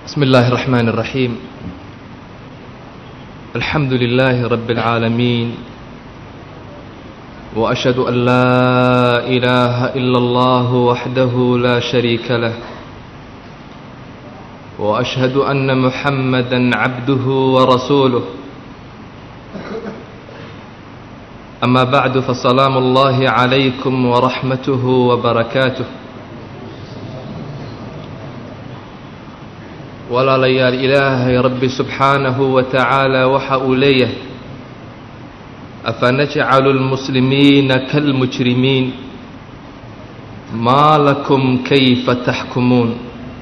بسم الله الرحمن الرحيم الحمد لله رب العالمين وأشهد أن لا إله إلا الله وحده لا شريك له وأشهد أن محمدا عبده ورسوله أما بعد فسلام الله عليكم ورحمته وبركاته walaalayaal ilaahay rabbi subxaanahu wa tacaala waxa uu leeyahay afanajcalu lmuslimiina kalmujrimiin maa lakum kayfa taxkumuun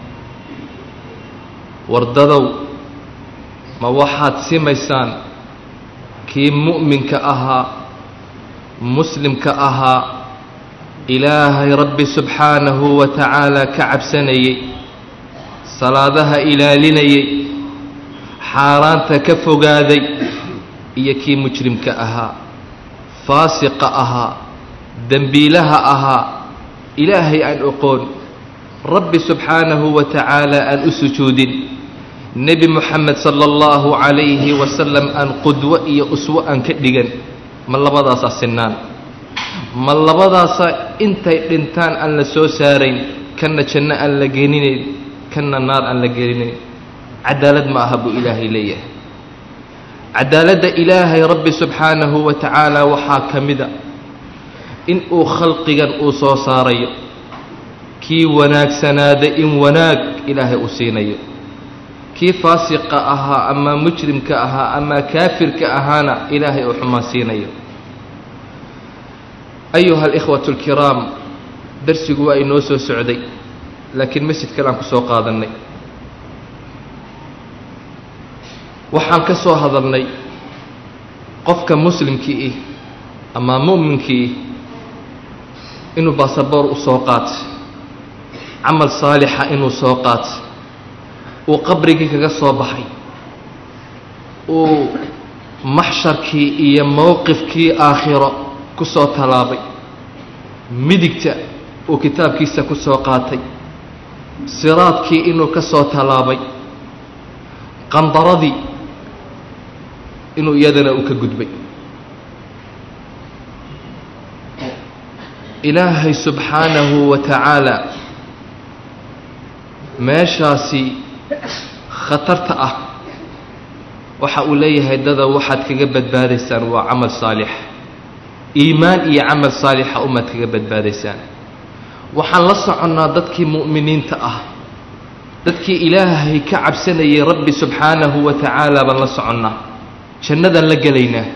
wardadow ma waxaad simaysaan kii mu'minka ahaa muslimka ahaa ilaahay rabbi subxaanahu wa tacaala ka cabsanayay salaadaha ilaalinayay xaaraanta ka fogaaday iyo kii mujrimka ahaa faasiqa ahaa dembiilaha ahaa ilaahay aan oqoon rabbi subxaanahu wa tacaala aan u sujuudin nebi moxamed sala allahu calayhi wasalam aan qudwo iyo uswo aan ka dhigan ma labadaasaa sinnaan ma labadaasaa intay dhintaan aan la soo saarayn kanna janno aan la geeninayn kanna naar aan la gelinayn cadaalad ma aha buu ilaahay leeyahay cadaaladda ilaahay rabbi subxaanahu wa tacaala waxaa ka mida in uu khalqigan uu soo saarayo kii wanaagsanaada in wanaag ilaahay uu siinayo kii faasiqa ahaa ama mujrimka ahaa ama kaafirka ahaana ilaahay uu xumaan siinayo ayuha alikhwatu alkiraam darsigu waa inoo soo socday laakiin masjid kale aan ku soo qaadannay waxaan ka soo hadalnay qofka muslimkii ih ama mu'minkii ih inuu baasaboor u soo qaatay camal saalixa inuu soo qaatay uu qabrigii kaga soo baxay uu maxsharkii iyo mowqifkii aakhiro ku soo tallaabay midigta uu kitaabkiisa ku soo qaatay siraadkii inuu ka soo tallaabay qandaradii inuu iyadana uu ka gudbay ilaahay subxaanahu wa tacaala meeshaasi khatarta ah waxa uu leeyahay dada waxaad kaga badbaadaysaan waa camal saalix iimaan iyo camal saalixa umaad kaga badbaadaysaan waxaan la soconnaa dadkii mu'miniinta ah dadkii ilaahay ka cabsanayay rabbi subxaanahu wa tacaala baan la soconnaa jannadaan la gelaynaa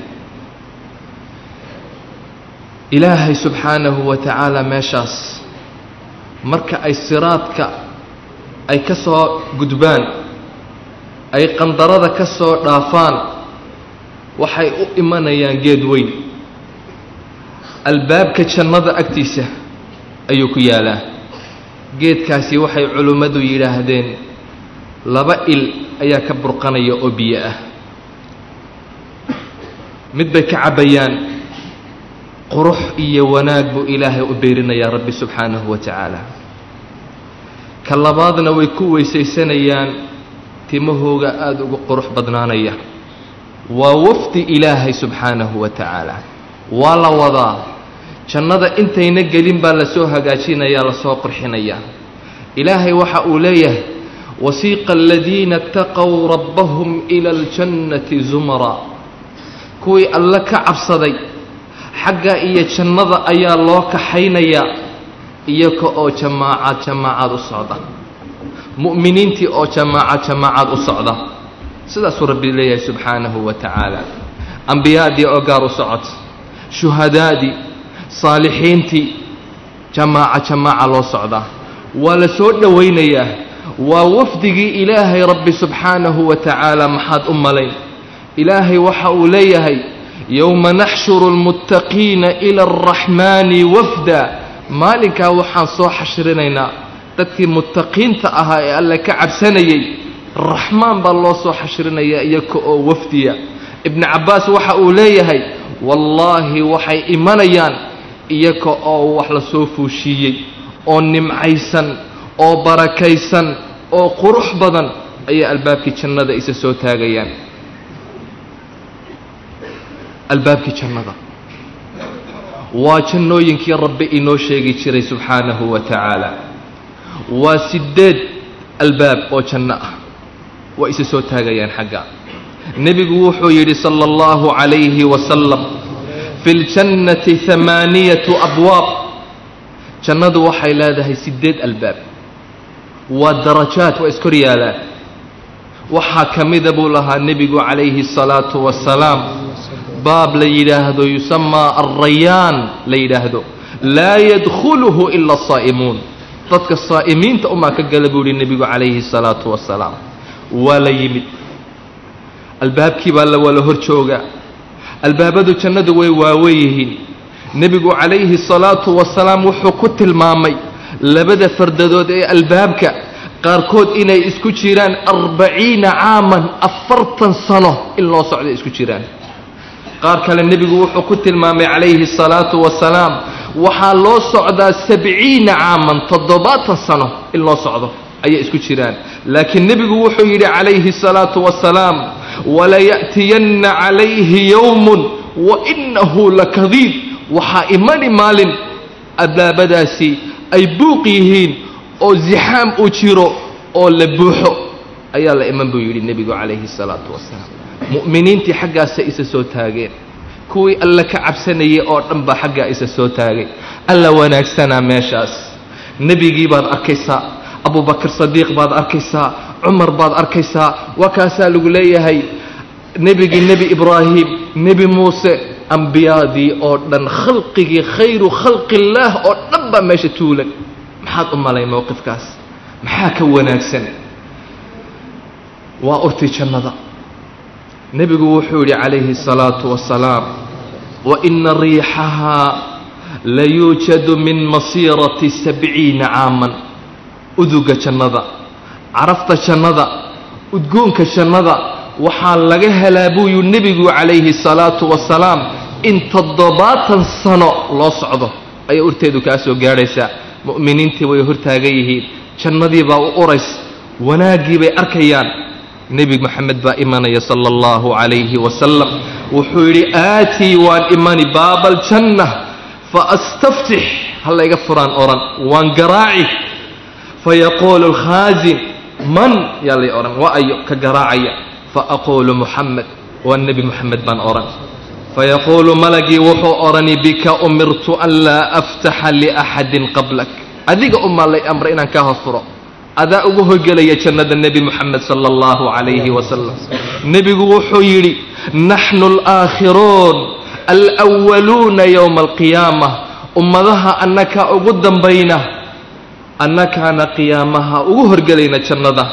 ilaahay subxaanahu wa tacaala meeshaas marka ay siraadka ay ka soo gudbaan ay qandarada ka soo dhaafaan waxay u imanayaan geed weyn albaabka jannada agtiisa ayuu ku yaalaa geedkaasi waxay culimmadu yidhaahdeen laba il ayaa ka burqanaya oo biyo ah mid bay ka cabbayaan qurux iyo wanaag buu ilaahay u beerinayaa rabbi subxaanahu wa tacaala ka labaadna way ku weysaysanayaan timahooga aada ugu qurux badnaanaya waa wafdi ilaahay subxaanahu wa tacaala waa la wadaa jannada intayna gelin baa lasoo hagaajinayaa lasoo qurxinayaa ilaahay waxa uu leeyahay wasiiqa aladiina ataqow rabbahum ila aljannati zumara kuwii alle ka cabsaday xagga iyo jannada ayaa loo kaxaynayaa iyaga oo jamaacad jamaacad u socda mu'miniintii oo jamaacad jamaacad u socda sidaasuu rabbi leeyahay subxaanahu wa tacaala ambiyaadii oo gaar u socota shuhadaadii saalixiintii jamaaca jamaaca loo socdaa waa la soo dhowaynayaa waa wafdigii ilaahay rabbi subxaanahu wa tacaala maxaad u malayn ilaahay waxa uu leeyahay yowma naxshuru almuttaqiina ila alraxmaani wafda maalinkaa waxaan soo xashrinaynaa dadkii muttaqiinta ahaa ee alle ka cabsanayay raxmaan baa loo soo xashrinayaa iyaga oo wafdiya ibnu cabbaas waxa uu leeyahay wallaahi waxay imanayaan iyaga oo wax la soo fuushiiyey oo nimcaysan oo barakaysan oo qurux badan ayay albaabkii jannada isa soo taagayaan albaabkii jannada waa jannooyinkii rabbi inoo sheegi jiray subxaanahu wa tacaala waa siddeed albaab oo janno ah waa isa soo taagayaan xagga nebigu wuxuu yidhi sala allahu calayhi wasalam fi ljannati hamaaniyatu abwaab jannadu waxay leedahay siddeed albaab waa darajaat waa iskor yaalaan waxaa ka mida buu lahaa nebigu calayhi الsalaatu wasalaam baab la yidhaahdo yusamaa alrayaan la yidhaahdo laa yadkhuluhu ila asaa'imuun dadka saa'imiinta umaa ka gala buu yihi nebigu calayhi الsalaatu wasalaam waa la yimid albaabkii baa la wala hor joogaa albaabadu jannadu way waawen yihiin nebigu calayhi الsalaatu wasalaam wuxuu ku tilmaamay labada fardadood ee albaabka qaarkood inay isku jiraan arbaciina caaman afartan sano in loo socday isku jiraan qaar kale nebigu wuxuu ku tilmaamay calayhi الsalaatu wasalaam waxaa loo socdaa sabciina caaman toddobaatan sano in loo socdo ayay isku jiraan laakiin nebigu wuxuu yidhi calayhi الsalaatu wasalaam walaya'tiyanna calayhi yowmun wainahu lakadiib waxaa imani maalin albaabadaasi ay buuq yihiin oo zixaam uu jiro oo la buuxo ayaa la iman buu yidhi nebigu calayhi الsalaatu wasalaam mu'miniintii xaggaasa isa soo taageen kuwii alla ka cabsanayay oo dhan baa xaggaa isa soo taagay alla wanaagsanaa meeshaas nebigii baad arkaysaa abubakr sadiiq baad arkaysaa cumar baad arkaysaa waa kaasaa lagu leeyahay nebigii nebi ibraahim nebi muuse ambiyaadii oo dhan khalqigii khayru khalqi illaah oo dhan baa meesha tuulan maxaad u malay mowqifkaas maxaa ka wanaagsan waa urtii jannada nebigu wuxuu yidhi calayhi الsalaatu wasalaam waina riixahaa layuujadu min masiirati sabciina caaman uduga jannada carafta jannada udgoonka jannada waxaa laga helaa buu yuu nebigu calayhi الsalaatu wasalaam in toddobaatan sano loo socdo ayay urteedu kaa soo gaadhaysaa mu'miniintii way hortaagan yihiin jannadii baa u urays wanaaggii bay arkayaan nebi moxamed baa imanaya sala allahu calayhi wasalam wuxuu yidhi aatii waan imani baaba aljanna faastaftix hallayga furaan odhan waan garaaci fayaquulu alkhaasin man yaa lay odhan waa ayo ka garaacaya faaquulu muxamed waa nebi moxamed baan odhan fayaquulu malagii wuxuu odhani bika umirtu an laa aftaxa liaxadin qablak adiga umaa lay amray inaan kaa hofuro adaa ugu hogelaya jannada nebi moxamed sala allahu calayhi wasalam nebigu wuxuu yidhi naxnu alaakhiruun alwaluuna yowma alqiyaama ummadaha annakaa ugu dambayna annakaana qiyaamaha ugu horgelayna jannada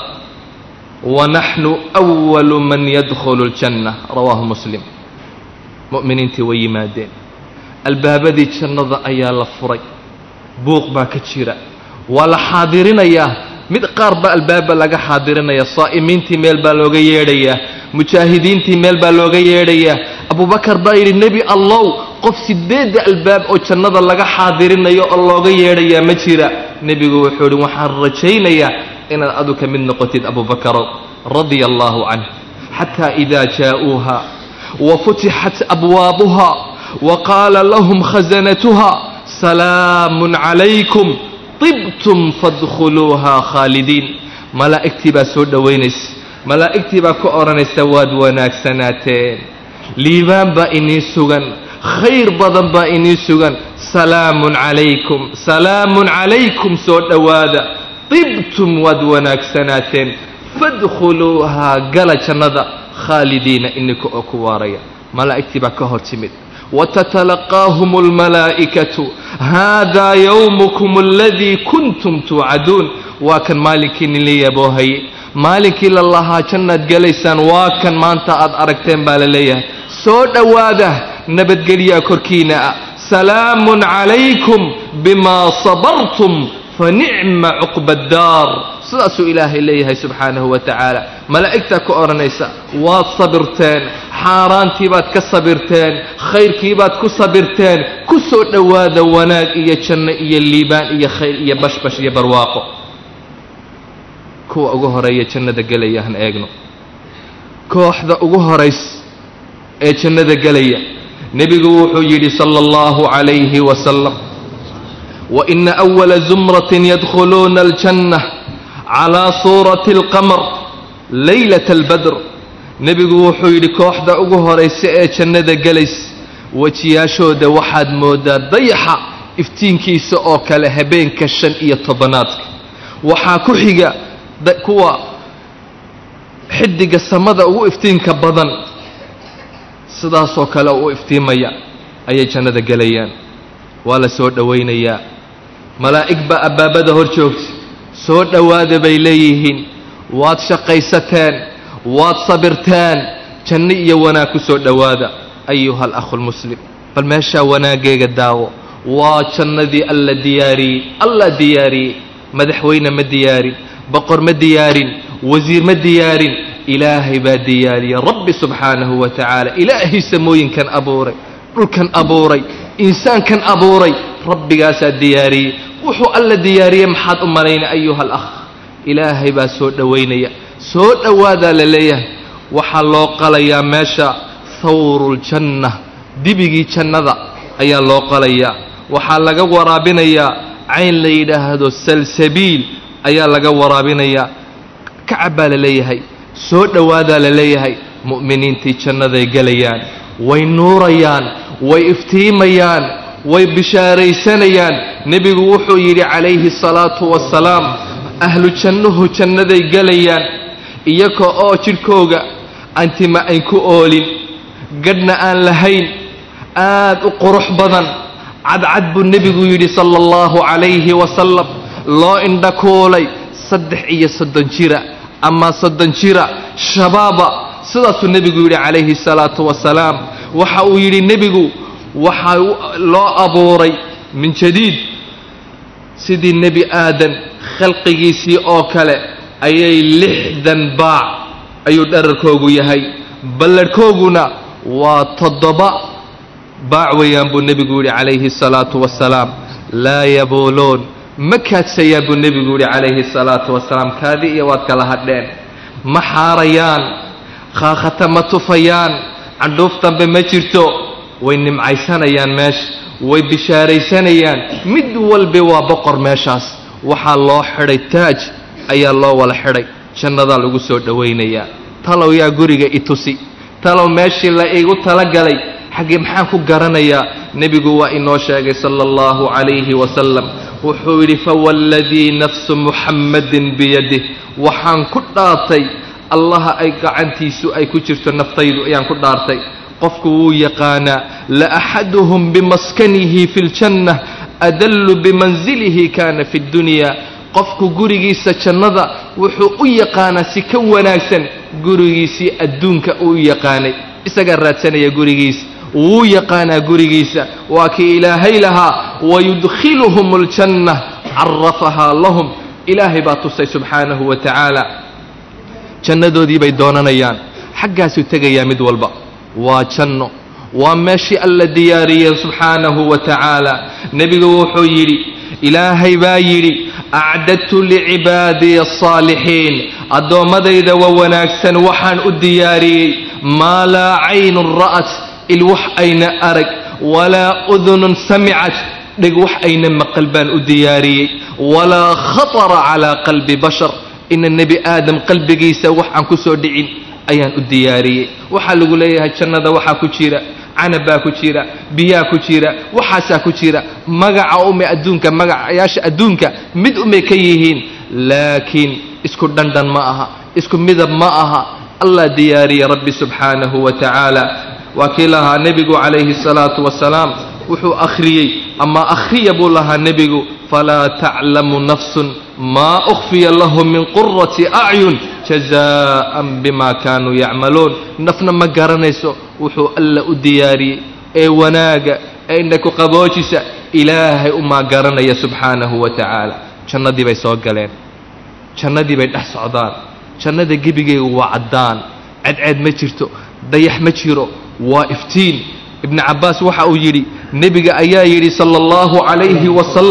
wa naxnu walu man yadkhulu ljanna rawaahu muslim mu'miniintii way yimaadeen albaabadii jannada ayaa la furay buuq baa ka jira waa la xaadirinayaa mid qaar baa albaabba laga xaadirinayaa saa'imiintii meel baa looga yeedhayaa mujaahidiintii meel baa looga yeedhayaa abubakar baa yidhi nebi allow qof sideedda albaab oo jannada laga xaadirinayo oo looga yeedhayaa ma jira nebigu wuxuu yidhi waxaan rajaynayaa inaad adu ka mid noqotid abubakarow radia allaahu canh xataa idaa jaa'uuha wafutixat abwaabuha waqaala lahum khasanatuha salaamun calaykum tibtum fadkhuluuha khaalidiin malaa'igtii baa soo dhowaynaysa malaa'igtii baa ka odhanaysa waad wanaagsanaateen liibaan baa inii sugan khayr badan baa inii sugan salaamun calaykum salaamun calaykum soo dhowaada tibtum waad wanaagsanaateen fadkhuluuhaa gala jannada khaalidiina ininka oo ku waaraya malaa'igtii baa ka hor timid watatalaqaahum almalaa'ikatu haadaa yowmukum aladii kuntum tuucaduun waa kan maalinkii ninla yaboohaye maalinkii la lahaa jannaad gelaysaan waa kan maanta aad aragteen baa la leeyahay soo dhowaada nabadgelyaa korkiina ah salaamun calaykum bimaa sabartum fanicma cuqba addaar sidaasuu ilaahay leeyahay subxaanahu wa tacaala malaa'igtaa ka odhanaysa waad sabirteen xaaraantii baad ka sabirteen khayrkii baad ku sabirteen ku soo dhowaada wanaag iyo janno iyo liibaan iyo khayr iyo bashbash iyo barwaaqo kuwa ugu horeeya jannada gelaya han eegno kooxda ugu horays ee jannada gelaya nebigu wuxuu yidhi sala allahu calayhi wasalam waina awala zumratin yadkhuluuna aljanna calaa suurati alqamar laylata albadr nebigu wuxuu yidhi kooxda ugu horaysa ee jannada gelays wejiyaashooda waxaad mooddaa dayaxa iftiinkiisa oo kale habeenka shan iyo tobanaadka waxaa ku xiga kuwa xidiga samada ugu iftiinka badan sidaasoo kale u iftiimaya ayay jannada gelayaan waa la soo dhowaynayaa malaa'ig baa abbaabada hor joogta soo dhowaada bay leeyihiin waad shaqaysateen waad sabirteen janno iyo wanaag ku soo dhowaada ayuha alakhu lmuslim bal meeshaa wanaaggeega daawo waa jannadii alla diyaariyey alla diyaariyey madaxweyne ma diyaarin boqor ma diyaarin wasiir ma diyaarin ilaahay baa diyaariyey rabbi subxaanahu wa tacaala ilaahay samooyinkan abuuray dhulkan abuuray insaankan abuuray rabbigaasaa diyaariyey wuxuu alla diyaariyey maxaad u malaynay ayuha alakh ilaahay baa soo dhowaynaya soo dhowaadaa la leeyahay waxaa loo qalayaa meesha thawruljanna dibigii jannada ayaa loo qalayaa waxaa laga waraabinayaa cayn la yidhaahdo salsabiil ayaa laga waraabinayaa kacab baa la leeyahay soo dhowaadaa la leeyahay mu'miniintii jannaday gelayaan way nuurayaan way iftiimayaan way bishaaraysanayaan nebigu wuxuu yidhi calayhi salaatu wasalaam ahlu jannuhu jannaday gelayaan iyaga oo jidhkooga antima ayn ku oolin gadhna aan lahayn aad u qurux badan cadcad buu nebigu yidhi sala allahu calayhi wasalam loo indhakuulay saddex iyo soddon jira ama soddon jira shabaaba sidaasuu nebigu yidhi calayhi salaatu wasalaam waxa uu yidhi nebigu waxaa loo abuuray min jadiid sidii nebi aadan khalqigiisii oo kale ayay lixdan baac ayuu dherarkoogu yahay ballarhkooguna waa toddoba baac weeyaan buu nebigu yidhi calayhi salaatu wasalaam laa yabuuluun ma kaadsayaan buu nebigu yidhi calayhi salaatu wasalaam kaadi iyo waad kala hadheen ma xaarayaan khaakhata ma tufayaan candhuuf dambe ma jirto way nimcaysanayaan meesha way bishaaraysanayaan mid walbi waa boqor meeshaas waxaa loo xidhay taaj ayaa loo wala xidhay jannadaa lagu soo dhowaynayaa talow yaa guriga i tusi talow meeshii la igu talagalay xaggee maxaan ku garanayaa nebigu waa inoo sheegay sala allahu calayhi wasalam wuxuu yidhi fawalladii nafsu muxammadin biyadih waxaan ku dhaartay allaha ay gacantiisu ay ku jirto naftaydu ayaan ku dhaartay qofku wuu yaqaanaa la axaduhum bimaskanihi fi ljanna adallu bimanzilihi kaana fi ddunyaa qofku gurigiisa jannada wuxuu u yaqaanaa si ka wanaagsan gurigiisii adduunka uu yaqaanay isagaa raadsanaya gurigiisa wuu yaqaanaa gurigiisa waa kii ilaahay lahaa wayudkhiluhum aljanna carafahaa lahum ilaahay baa tusay subxaanahu wa tacaala jannadoodii bay doonanayaan xaggaasuu tegayaa mid walba waa janno waa meeshii alla diyaariyeen subxaanahu wa tacaala nebigu wuxuu yidhi ilaahay baa yidhi acdadtu licibaadiya asaalixiin addoommadayda wa wanaagsan waxaan u diyaariyey maa laa caynun ra'at il wax ayna arag walaa udunun samicat dheg wax ayna maqal baan u diyaariyey walaa khatara calaa qalbi bashar ina nebi aadam qalbigiisa wax aan ku soo dhicin ayaan u diyaariyey waxaa lagu leeyahay jannada waxaa ku jira canab baa ku jira biyaa ku jira waxaasaa ku jira magaca ume adduunka magacayaasha adduunka mid umay ka yihiin laakiin isku dhandhan ma aha isku midab ma aha allah diyaariye rabbi subxaanahu wa tacaala waa kii lahaa nebigu calayhi salaatu wasalaam wuxuu akhriyey ama akhriya buu lahaa nebigu falaa taclamu nafsun maa ukhfiya lahum min qurati acyun jazaa'an bima kaanuu yacmaluun nafna ma garanayso wuxuu alla u diyaariyey ee wanaaga ee indhaku qaboojisa ilaahay umaa garanaya subxaanahu wa tacaala jannadii bay soo galeen jannadii bay dhex socdaan jannada gebigeygu waa caddaan cadceed ma jirto dayax ma jiro waa iftiin ibnu cabbaas waxa uu yidhi nebiga ayaa yidhi sala allahu calayhi wasalam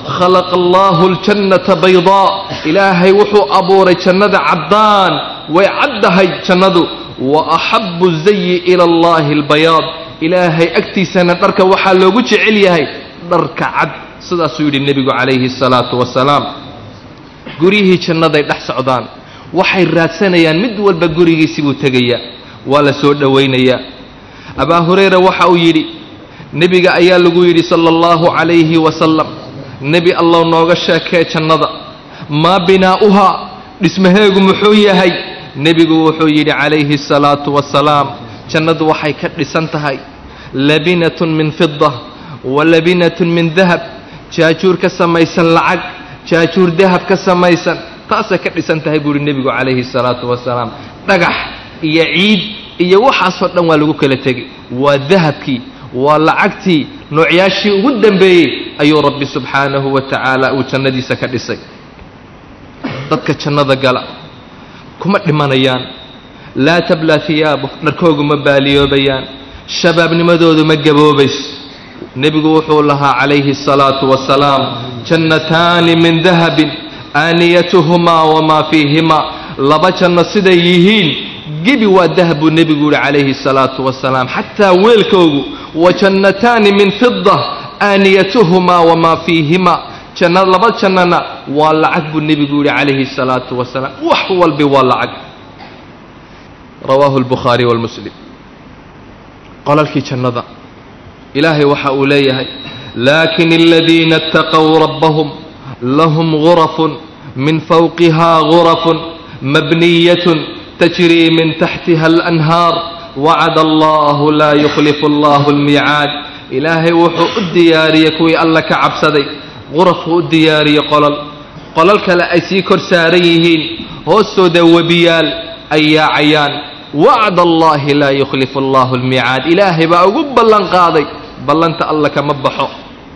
khalaqa allaahu aljannata baydaa ilaahay wuxuu abuuray jannada caddaan way caddahay jannadu wa axabu zayi ila allahi albayaad ilaahay agtiisana dharka waxaa loogu jecel yahay dharka cad sidaasuu yidhi nebigu calayhi salaatu wasalaam guryihii jannaday dhex socdaan waxay raadsanayaan mid walba gurigiisii buu tegayaa waa la soo dhowaynayaa abaa hurayra waxa uu yidhi nebiga ayaa lagu yidhi sala allahu calayhi wasalam nebi allow nooga sheekee jannada maa binaa'uhaa dhismaheegu muxuu yahay nebigu wuxuu yidhi calayhi asalaatu wasalaam jannadu waxay ka dhisan tahay labinatun min fida wa labinatun min dahab jaajuur ka samaysan lacag jaajuur dahab ka samaysan taasay ka dhisan tahay buu yidhi nebigu calayhi salaatu wasalaam dhagax iyo ciid iyo waxaasoo dhan waa lagu kala tegay waa dahabkii waa lacagtii noocyaashii ugu dambeeyey ayuu rabbi subxaanahu wa tacaala uu jannadiisa ka dhisay dadka jannada gala kuma dhimanayaan laa tablaa hiyaabu dharkoogu ma baaliyoobayaan shabaabnimadoodu ma gaboobayso nebigu wuxuu lahaa calayhi asalaatu wasalaam jannataani min dahabin aaniyatuhumaa wamaa fiihimaa laba janno siday yihiin gebi waa dahab buu nebigu yihi calayhi asalaatu wasalaam xataa weelkoogu wa jannataani min fida aaniyatuhumaa wamaa fiihimaa janna laba jannana waa lacag buu nebigu yihi calayhi asalaatu wasalaam wax walbi waa lacag rawaahu albukhaari walmuslim qolalkii jannada ilaahay waxa uu leeyahay laakin aladiina اtaqow rabbahum lahum gurafun min fawqihaa gurafun mabniyatun tajrii min taxtiha alanhaar wacada allahu laa yukhlifu allahu almiicaad ilaahay wuxuu u diyaariyey kuwii alla ka cabsaday qurafuu u diyaariyey qolol qolol kale ay sii kor saaran yihiin hoostooda webiyaal ay yaacayaan wacd allaahi laa yukhlifu allahu almiicaad ilaahay baa ugu ballan qaaday ballanta alla kama baxo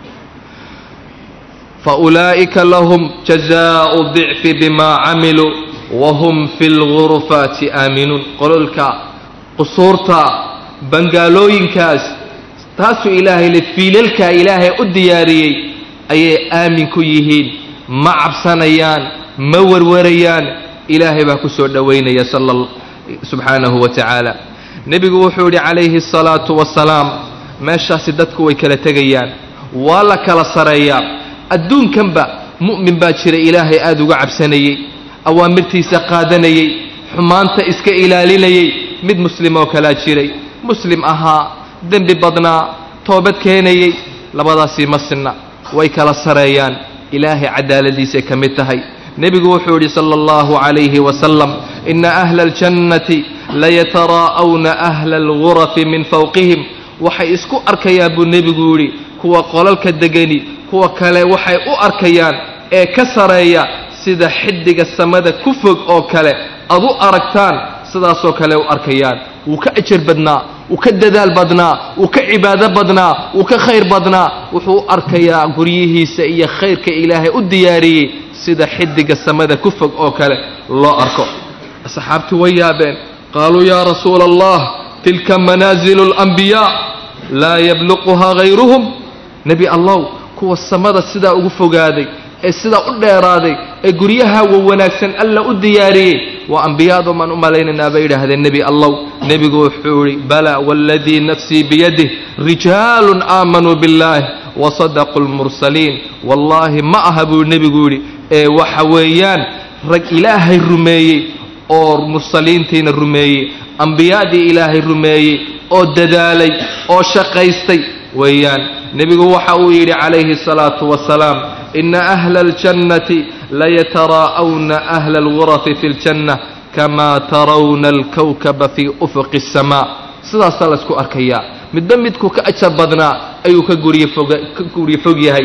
fa ulaa'ika lahum jazaa'u dicfi bimaa camiluu wahum fi lgurufaati aaminuun qololka qusuurta bangaalooyinkaas taasuu ilaahay le fiilalkaa ilaahay u diyaariyey ayay aamin ku yihiin ma cabsanayaan ma warwarayaan ilaahay baa ku soo dhowaynaya sala subxaanahu wa tacaala nebigu wuxuu yidhi calayhi asalaatu wasalaam meeshaasi dadku way kala tegayaan waa la kala sareeyaa adduunkanba mu'min baa jira ilaahay aada uga cabsanayey awaamirtiisa qaadanayey xumaanta iska ilaalinayey mid muslim oo kalaa jiray muslim ahaa dembi badnaa toobad keenayey labadaasii ma sinna way kala sareeyaan ilaahay cadaaladiisay ka mid tahay nebigu wuxuu yidhi sala allahu calayhi wasalam ina ahla aljannati layataraa'awna ahla algurafi min fawqihim waxay isku arkayaan buu nebigu yidhi kuwa qolalka degani kuwa kale waxay u arkayaan ee ka sareeya sida xiddiga samada ku fog oo kale ad u aragtaan sidaasoo kale u arkayaan wuu ka ajar badnaa wuu ka dadaal badnaa wuu ka cibaado badnaa wuu ka khayr badnaa wuxuu u arkayaa guryihiisa iyo khayrka ilaahay u diyaariyey sida xiddiga samada ku fog oo kale loo arko asxaabtu way yaabeen qaaluu yaa rasuula allah tilka manaazilu alambiyaa laa yabluquhaa hayruhum nebi allow kuwa samada sidaa ugu fogaaday ee sidaa u dheeraaday ee guryaha wa wanaagsan alla u diyaariyey waa ambiyaadu maan u malaynaynaa bay yidhaahdeen nebi allow nebigu wuxuu yidhi bala waaladii nafsii biyadih rijaalun aamanuu biاllaah wasadaquu lmursaliin wallaahi ma aha buu nebigu yidhi ee waxa weeyaan rag ilaahay rumeeyey oo mursaliintiina rumeeyey ambiyaadii ilaahay rumeeyey oo dadaalay oo shaqaystay weeyaan nebigu waxa uu yidhi calayhi الsalaatu wasalaam ina ahla اljannati layataraa'awna ahla algurafi fi اljanna kamaa tarawna alkawkaba fii ufuqi الsamaa sidaasaa laysku arkayaa midba midku ka ajar badnaa ayuu ka gurye foga ka gurye fog yahay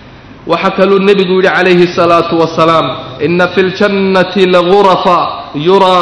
waxaa kaluu nebigu yidhi calayhi الsalaatu wasalaam ina fi اljannati lagurafa yuraa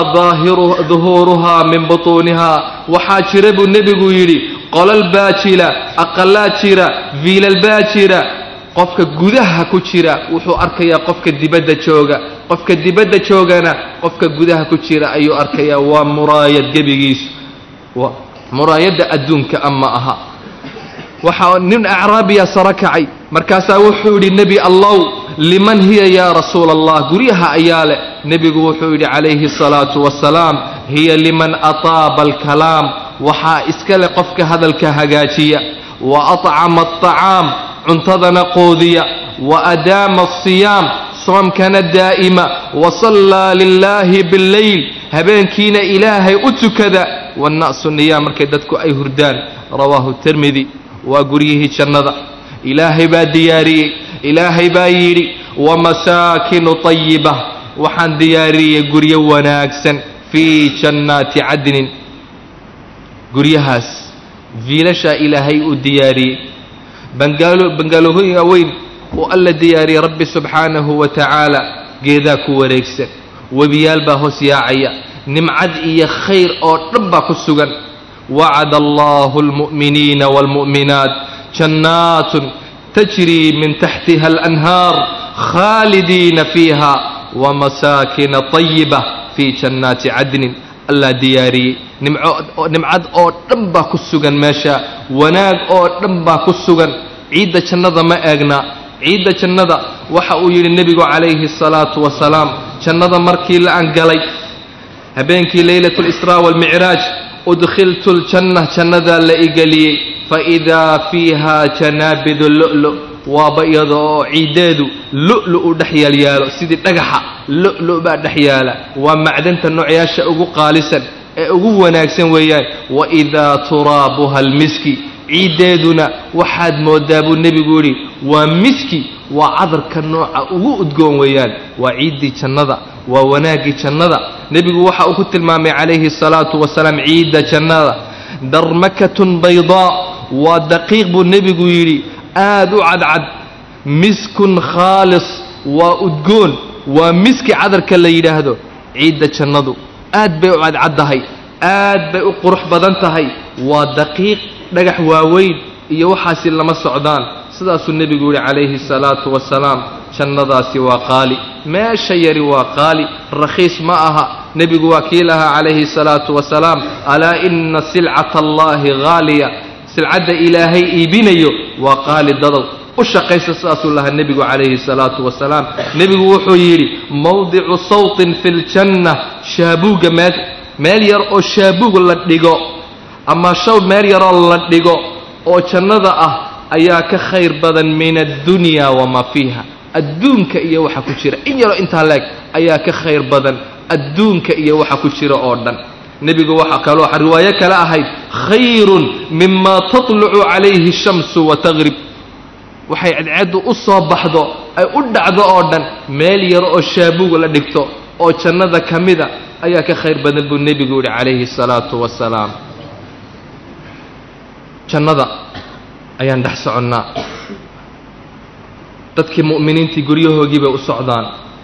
duhuuruhaa min butuuniha waxaa jira buu nebigu yidhi qolal baa jira aqalaa jira viilal baa jira qofka gudaha ku jira wuxuu arkayaa qofka dibadda jooga qofka dibadda joogana qofka gudaha ku jira ayuu arkayaa waa muraayad gebigiisu muraayadda adduunka ama aha waxaa nin acraabiya saro kacay markaasaa wuxuu yidhi nebi allow liman hiya yaa rasuula allah guryaha ayaa leh nebigu wuxuu yidhi calayhi asalaatu wasalaam hiya liman ataaba alkalaam waxaa iska leh qofka hadalka hagaajiya wa atcama alطacaam cuntadana qoodiya wa adaama asiyaam soomkana daa'ima wa sallaa lilaahi billeyl habeenkiina ilaahay u tukada wanna'su niyaam markay dadku ay hurdaan rawaahu tirmidi waa guryihii jannada ilaahay baa diyaariyey ilaahay baa yidhi wamasaakinu tayiba waxaan diyaariyey guryo wanaagsan fii jannaati cadnin guryahaas viilashaa ilaahay uu diyaariyey bangaalo bangaaloohooyinka weyn uu alla diyaariyey rabbi subxaanahu wa tacaala geedaa ku wareegsan webiyaal baa hoos yaacaya nimcad iyo khayr oo dhan baa ku sugan wacada allahu almu'miniina waalmu'minaat jannaatun tajrii min taxtiha alanhaar khaalidiina fiiha wamasaakina tayiba fii jannaati cadnin allaa diyaariyey nimcad oo dhan baa ku sugan meesha wanaag oo dhan baa ku sugan ciidda jannada ma eegna ciidda jannada waxa uu yidhi nebigu calayhi asalaatu wasalaam jannada markii la angalay habeenkii leylatu lisraa waalmicraaj udkhiltu ljanna jannadaa la igeliyey faidaa fiiha janaabidu lu'lu waaba iyada oo ciiddeedu lu'lu u dhex yaalyaalo sidii dhagaxa lu'lu baa dhex yaala waa macdanta noocyaasha ugu qaalisan ee ugu wanaagsan weeyaan waidaa turaabuha almiski ciiddeeduna waxaad mooddaa buu nebigu yidhi waa miski waa cadarka nooca ugu udgoon weeyaan waa ciiddii jannada waa wanaaggii jannada nebigu waxa uu ku tilmaamay calayhi asalaatu wasalaam ciidda jannada darmakatun baydaa waa daqiiq buu nebigu yidhi aad u cadcad miskun khaalis waa udgoon waa miski cadarka la yidhaahdo ciidda jannadu aad bay u cadcaddahay aad bay u qurux badan tahay waa daqiiq dhagax waaweyn iyo waxaasi lama socdaan sidaasuu nebigu yidhi calayhi asalaatu wasalaam jannadaasi waa qaali meesha yari waa qaali rakhiis ma aha nebigu waa kii lahaa calayhi asalaatu wasalaam alaa ina silcata allaahi haaliya silcadda ilaahay iibinayo waa qaali dadow u shaqaysa sidaasuu lahaa nebigu calayhi salaatu wasalaam nebigu wuxuu yidhi mawdicu sawtin fi ljanna shaabuugga meel meel yar oo shaabuug la dhigo ama shaw meel yaroo la dhigo oo jannada ah ayaa ka khayr badan min addunya wamaa fiiha adduunka iyo waxa ku jira in yaroo intaa leeg ayaa ka khayr badan adduunka iyo waxa ku jira oo dhan nebigu waxaa kaloo riwaayo kale ahayd khayrun mima tatlucu calayhi shamsu wa tagrib waxay cadceeddu u soo baxdo ay u dhacdo oo dhan meel yar oo shaabuug la dhigto oo jannada ka mida ayaa ka khayr badan buu nebigu yidhi calayhi asalaatu wasalaam jannada ayaan dhex soconnaa dadkii mu'miniintii guryahoogii bay u socdaan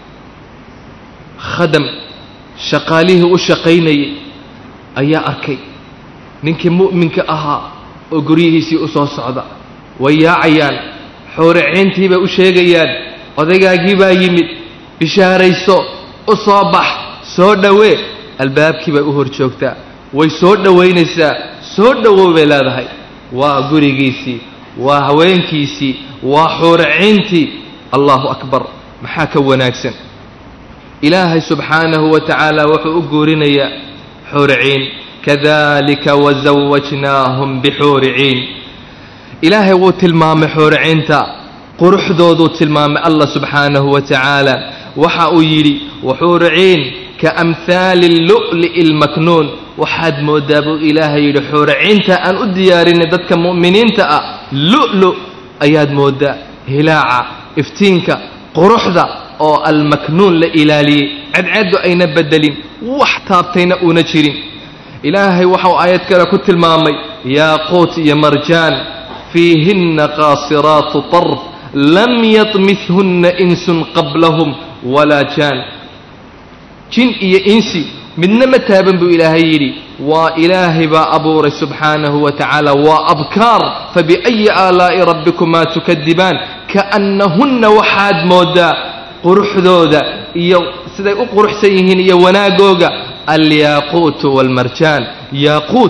khadam shaqaalihii u shaqaynayay ayaa arkay ninkii mu'minka ahaa oo guryihiisii u soo socda way yaacayaan xooriceyntii bay u sheegayaan odaygaagii baa yimid bishaarayso u soo bax soo dhowee albaabkii bay u hor joogtaa way soo dhowaynaysaa soo dhowow bay leedahay waa gurigiisii waa haweenkiisii waa xuuraciintii allahu akbar maxaa ka wanaagsan ilaahay subxaanahu wa tacaala wuxuu u guurinayaa xuuriciin kadalika wasawajnaahum bixuuriciin ilaahay wuu tilmaamay xuuriciinta quruxdooduu tilmaamay allah subxaanahu wa tacaala waxa uu yidhi waxuuriciin ka amhaali lu'li'i almaknuun waxaad mooddaa buu ilaahay yidhi xuuraciinta aan u diyaarinay dadka mu'miniinta ah lu'lu ayaad mooddaa hilaaca iftiinka quruxda oo almaknuun la ilaaliyey cadceeddu ayna beddelin wax taabtayna uuna jirin ilaahay waxau aayad kale ku tilmaamay yaaquut iyo marjaan fiihinna qaasiraatu tarf lam yatmithunna insun qablahum walaa jaan jin iyo insi midna ma taaban buu ilaahay yidhi waa ilaahay baa abuuray subxaanahu wa tacaala waa abkaar fabiأyi aalaa'i rabbikumaa tukadibaan kaannahunna waxaad mooddaa quruxdooda iyo siday u quruxsan yihiin iyo wanaagooga alyaaquutu waalmarjaan yaaquut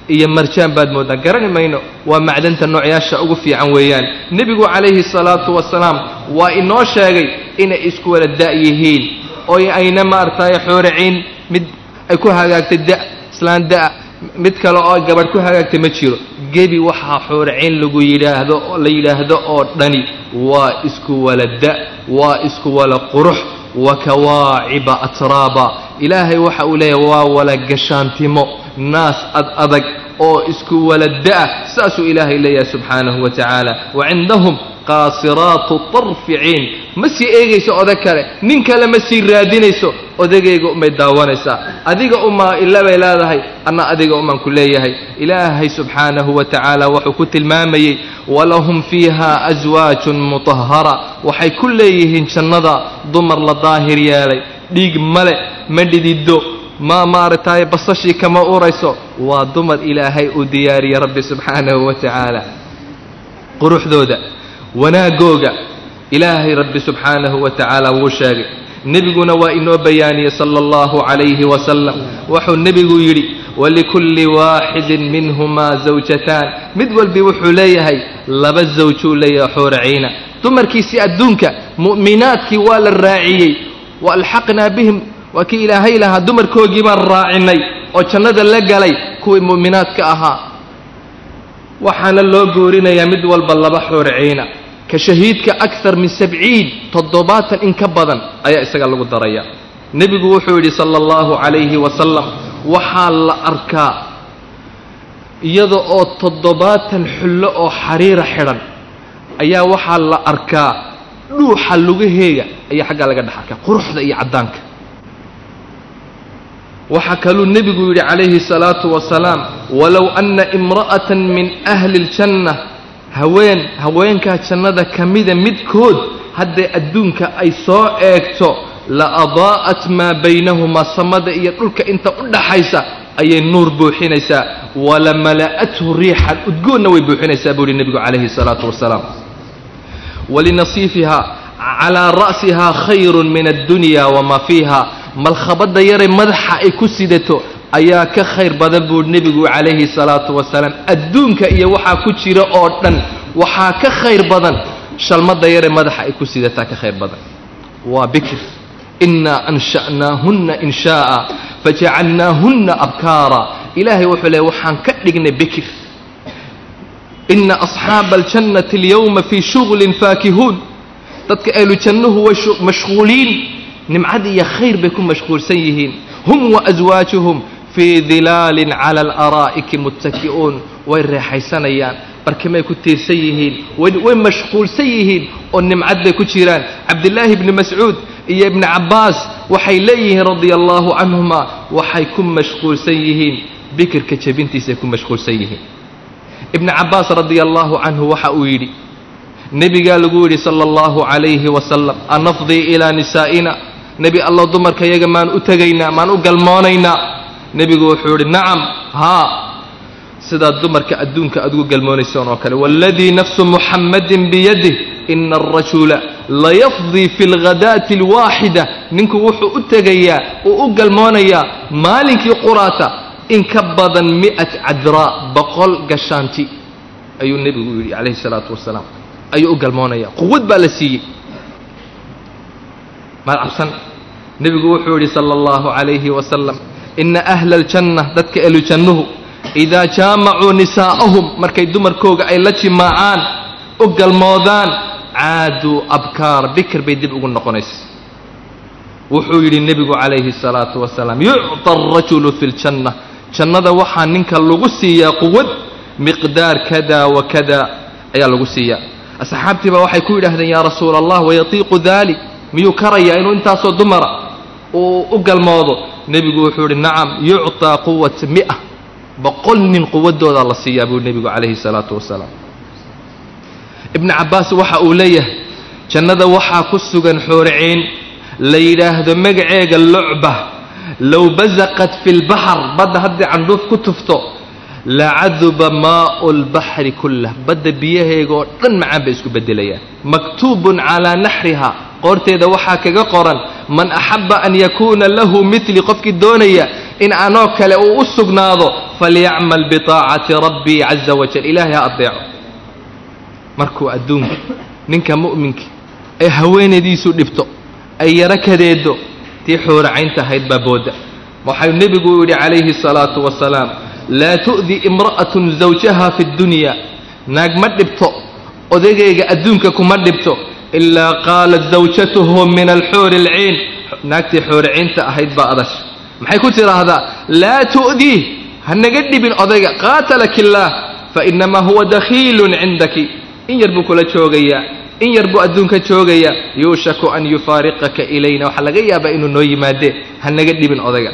iyo marjaan baad mooddaa garani mayno waa macdanta noocyaasha ugu fiican weeyaan nebigu calayhi salaatu wasalaam waa inoo sheegay inay isku wada da' yihiin oo ayna maaragtay xooriciin mid ay ku hagaagtay da islaan da' mid kale oo gabadh ku hagaagtay ma jiro gebi waxaa xooriciin lagu yidhaahdo la yidhaahdo oo dhani waa isku wala da' waa isku wala qurux wa kawaaciba atraaba ilaahay waxa uu leeyahay waa wala gashaantimo naas ad adag oo isku wala da'a saasuu ilaahay leeyahay subxaanahu wa tacaala wa cindahum qaasiraatu tarficiin ma sii eegayso odag kale nin kale ma sii raadinayso odagayga umay daawanaysaa adiga umaa ila bay leedahay anna adiga umaan ku leeyahay ilaahay subxaanahu wa tacaala wuxuu ku tilmaamayey walahum fiiha aswaajun mutahara waxay ku leeyihiin jannada dumar la daahir yeelay dhiig male ma dhidido ma maaragtay basashii kama urayso waa dumar ilaahay uu diyaariyey rabbi subxaanahu wa tacaala quruxdooda wanaagooga ilaahay rabbi subxaanahu wa tacaala wuu sheegay nebiguna waa inoo bayaaniyey sala allahu calayhi wasalam wuxuu nebigu yidhi walikulli waaxidin minhumaa zawjataan mid walbi wuxuu leeyahay laba zawjuu leeyahay xooriciina dumarkiisii adduunka mu'minaadkii waa la raaciyey wa alxaqnaa bihim waa kii ilaahay lahaa dumarkoogii baan raacinay oo jannada la galay kuwii mu'minaadka ahaa waxaana loo goorinayaa mid walba laba xooriciina ka shahiidka akar min sabciin toddobaatan in ka badan ayaa isaga lagu daraya nebigu wuxuu yidhi sala allahu calayhi wasalam waxaa la arkaa iyada oo toddobaatan xullo oo xariira xidhan ayaa waxaa la arkaa dhuuxa lugaheega ayaa xaggaa laga dhex arkaa quruxda iyo caddaanka waxaa kaluu nebigu yidhi calayhi salaatu wasalaam walow anna imra'atan min ahli ljanna haween haweenkaa jannada ka mida midkood hadday adduunka ay soo eegto la adaa'at maa baynahumaa samada iyo dhulka inta u dhaxaysa ayay nuur buuxinaysaa wala mala'athu riixan udgoonna way buuxinaysaa buu yihi nebigu calayhi salaatu wasalaam walinasiifiha calaa ra'sihaa khayrun min addunya wamaa fiiha malkhabadda yare madaxa ay ku sidato ayaa ka khayr badan buu nebigu calayhi salaatu wasalaam adduunka iyo waxaa ku jira oo dhan waxaa ka khayr badan shalmadda yare madaxa ay ku sidataa ka khayr badan waa bikr innaa ansha'naahunna inshaa'a fajacalnaahunna abkaara ilaahay wuxuu leey waxaan ka dhignay bikir ina asxaaba aljannati alyawma fii shuglin faakihuun dadka ahlu jannuhu way mashquuliin nimcad iyo khayr bay ku mashquulsan yihiin hum waaswaajuhum fii dilaalin cala alaraa'iki muttaki'uun way reexaysanayaan barkimay ku tiirsan yihiin way mashquulsan yihiin oo nimcad bay ku jiraan cabdillaahi ibni mascuud iyo ibni cabbaas waxay leeyihiin radia allaahu canhuma waxay ku mashquulsan yihiin bikirka jebintiisay ku mashquulsan yihiin ibni cabbaas radia allaahu canhu waxa uu yidhi nebigaa lagu yidhi sala allahu calayhi wasalam anafdii ilaa nisaa'ina nebi allow dumarka yaga maan u tegaynaa maan u galmoonaynaa nebigu wuxuu yidhi nacam haa sidaad dumarka adduunka aad ugu galmoonaysaan oo kale waaladii nafsu muxammadin biyadih ina alrajula layafdii fi lghadaati alwaaxida ninku wuxuu u tegayaa uu u galmoonayaa maalinkii quraata in ka badan mi'at cadraa boqol gashaanti ayuu nebigu yidhi calayhi salaatu wasalaam ayuu u galmoonaya quwad baa la siiyey maad cabsan nebigu wuxuu yidhi sala allahu calayhi wasalam ina ahla aljanna dadka elujannuhu idaa jaamacuu nisaa'ahum markay dumarkooga ay la jimaacaan u galmoodaan caaduu abkaar bikir bay dib ugu noqonaysa wuxuu yidhi nebigu calayhi salaatu wasalaam yucطa alrajulu fi ljanna jannada waxaa ninka lagu siiyaa quwad miqdaar kada wa kada ayaa lagu siiyaa asxaabtii baa waxay ku yidhaahdeen yaa rasuula allah wayatiiqu dalik miyuu karayaa inuu intaasoo dumara uu u galmoodo nebigu wuxuu yidhi nacam yucطaa quwat mi'a boqol nin quwadoodaa la siiyaa buu nebigu calayhi salaatu wasalaam ibnu cabbaas waxa uu leeyahay jannada waxaa ku sugan xooriciin la yidhaahdo magaceega lucba low basaqat fi lbaxr badda haddii candhuuf ku tufto lacaduba maau lbaxri kullah badda biyaheega oo dhan macaan bay isku beddelayaan maktuubun calaa naxriha qoorteeda waxaa kaga qoran man axabba an yakuuna lahu mitli qofkii doonaya in anoo kale uu u sugnaado falyacmal biطaacati rabbii caza wajal ilaahay ha adeeco markuu adduunka ninka mu'minka ay haweenaydiisu dhibto ay yaro kadeedo tii xuuracaynta ahayd baa booda waxau nebigu yidhi calayhi الsalaatu wasalaam laa tu'di imra'atun zawjaha fi اddunya naag ma dhibto odagayga adduunka kuma dhibto ilaa qaalat zawjatuhu min alxuuri alciin naagtii xuuraciynta ahayd baa adash maxay ku tidhaahdaa laa tu'dii ha naga dhibin odayga qaatalak illaah fainamaa huwa dakhiilun cindaki in yar buu kula joogayaa in yar buu adduunka joogayaa yuushaku an yufaariqaka ilayna waxaa laga yaabaa inuu noo yimaadee ha naga dhibin odayga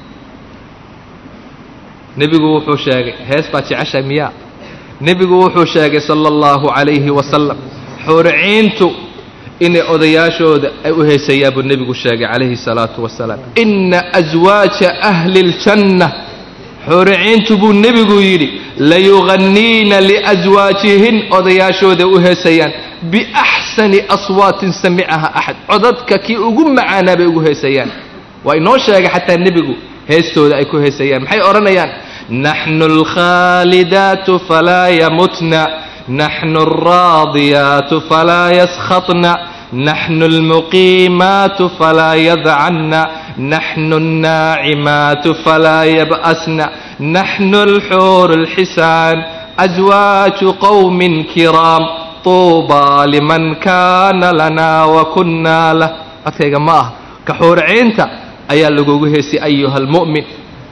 nebigu wuxuu sheegay hees baad jeceshahay miyaa nebigu wuxuu sheegay sala allahu calayhi wasalam xuuriciintu inay odayaashooda ay u heesayaa buu nebigu sheegay calayhi salaatu wasalaam inna aswaaja ahli اljanna xuuriciintu buu nebigu yidhi layuganniina liaswaajihin odayaashooda u heesayaan biaxsani aswaatin samicaha axad codadka kii ugu macaanaa bay ugu heesayaan waa inoo sheegay xataa nebigu heestooda ay ku heesayaan maxay odhanayaan naxnu alkhaalidaatu falaa yamutna naxnu alraadiyaatu falaa yaskhatna naxnu almuqiimaatu falaa yadcanna naxnu alnaacimaatu falaa yab'asna naxnu alxuuru alxisaan aswaaju qowmin kiraam tuubaa liman kaana lanaa wa kunnaa lah codkayga ma ah ka xuuriciinta ayaa lagugu heesay ayuha almu'min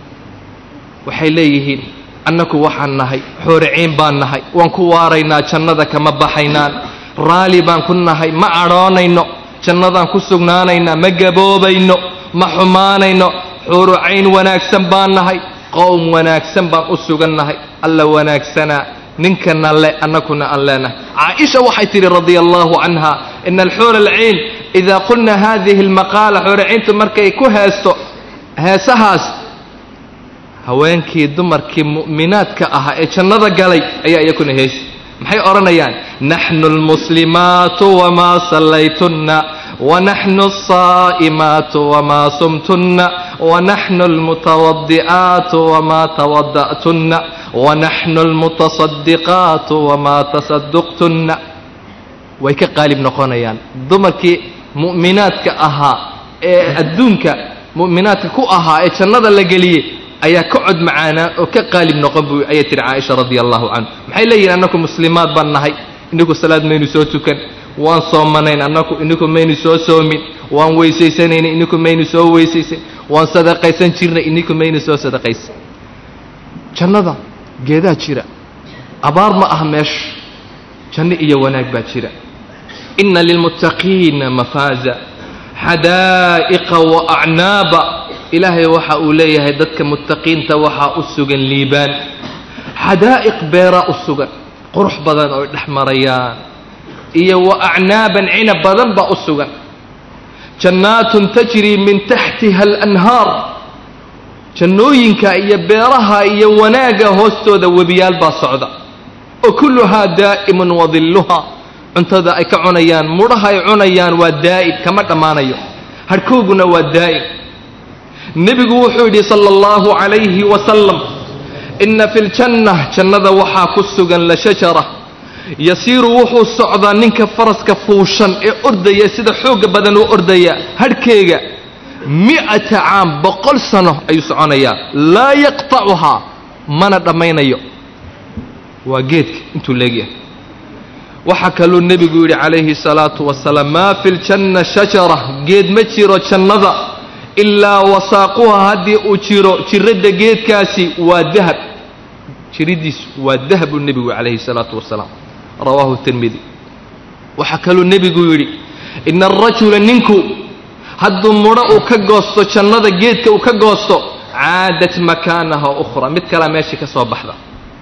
waxay leeyihiin annaku waxaan nahay xuuriciin baan nahay waan ku waaraynaa jannada kama baxaynaan raalli baan ku nahay ma cadhoonayno jannadaan ku sugnaanaynaa ma gaboobayno ma xumaanayno xuurucayn wanaagsan baan nahay qowm wanaagsan baan u sugan nahay alla wanaagsanaa ninkana le annakuna aan leenahay caaisha waxay tidhi radia allahu canha ina alxuura alciin idaa qulna hadihi almaqaala xuuraciintu markay ku heesto heesahaas haweenkii dumarkii mu'minaadka ahaa ee jannada galay ayaa iyakuna heesi maxay odhanayaan naxnu almuslimaatu wamaa sallaytunna wanaxnu alsaa'imaatu wamaa sumtunna wanaxnu almutawadi'aatu wamaa tawada'tunna wanaxnu almutasadiqaatu wamaa tasaduqtunna way ka qaalib noqonayaan dumarkii mu'minaadka ahaa ee adduunka mu'minaadka ku ahaa ee jannada la geliyey ayaa ka cod macaanaa oo ka qaalib noqon buu ayay tihi caaisha radia allahu canhu maxay leeyihin annaku muslimaad baan nahay inniku salaad maynu soo tukan waan soomanayn annaku inniku maynu soo soomin waan weysaysanayna inniku maynu soo weysaysan waan sadaqaysan jirnay inniku maynu soo sadaqaysan jannada geedaa jira abaar ma ah meesha janno iyo wanaag baa jira inna lilmuttaqiina mafaaza xadaa'iqa wa acnaaba ilaahay waxa uu leeyahay dadka muttaqiinta waxaa u sugan liibaan xadaa'iq beeraa u sugan qurux badan oo dhex marayaan iyo wa acnaaban cinab badan baa u sugan jannaatun tajrii min taxtiha alanhaar jannooyinka iyo beeraha iyo wanaagga hoostooda webiyaal baa socda oo kulluhaa daa'imun wadilluha cuntada ay ka cunayaan mudhaha ay cunayaan waa daa'im kama dhammaanayo hadhkooguna waa daa'im nebigu wuxuu yidhi sala allahu calayhi wasalam inna fi ljanna jannada waxaa ku sugan la shajara yasiiru wuxuu socdaa ninka faraska fuushan ee ordaya sida xoogga badan u ordaya hadhkeega mi'ata caam boqol sano ayuu soconayaa laa yaqtacuhaa mana dhammaynayo waa geedka intuu leegyahay waxaa kaluu nebigu yidhi calayhi salaatu wasalaam maa fi ljanna shajara geed ma jiro jannada ilaa wasaaquha haddii uu jiro jiradda geedkaasi waa dahab jiriddiisu waa dahab buu nebigu calayhi salaatu wasalaam rawaahu tirmidi waxaa kaluu nebigu yidhi ina arajula ninku hadduu mudho uu ka goosto jannada geedka uu ka goosto caadat makaanaha ukhra mid kalea meeshii ka soo baxda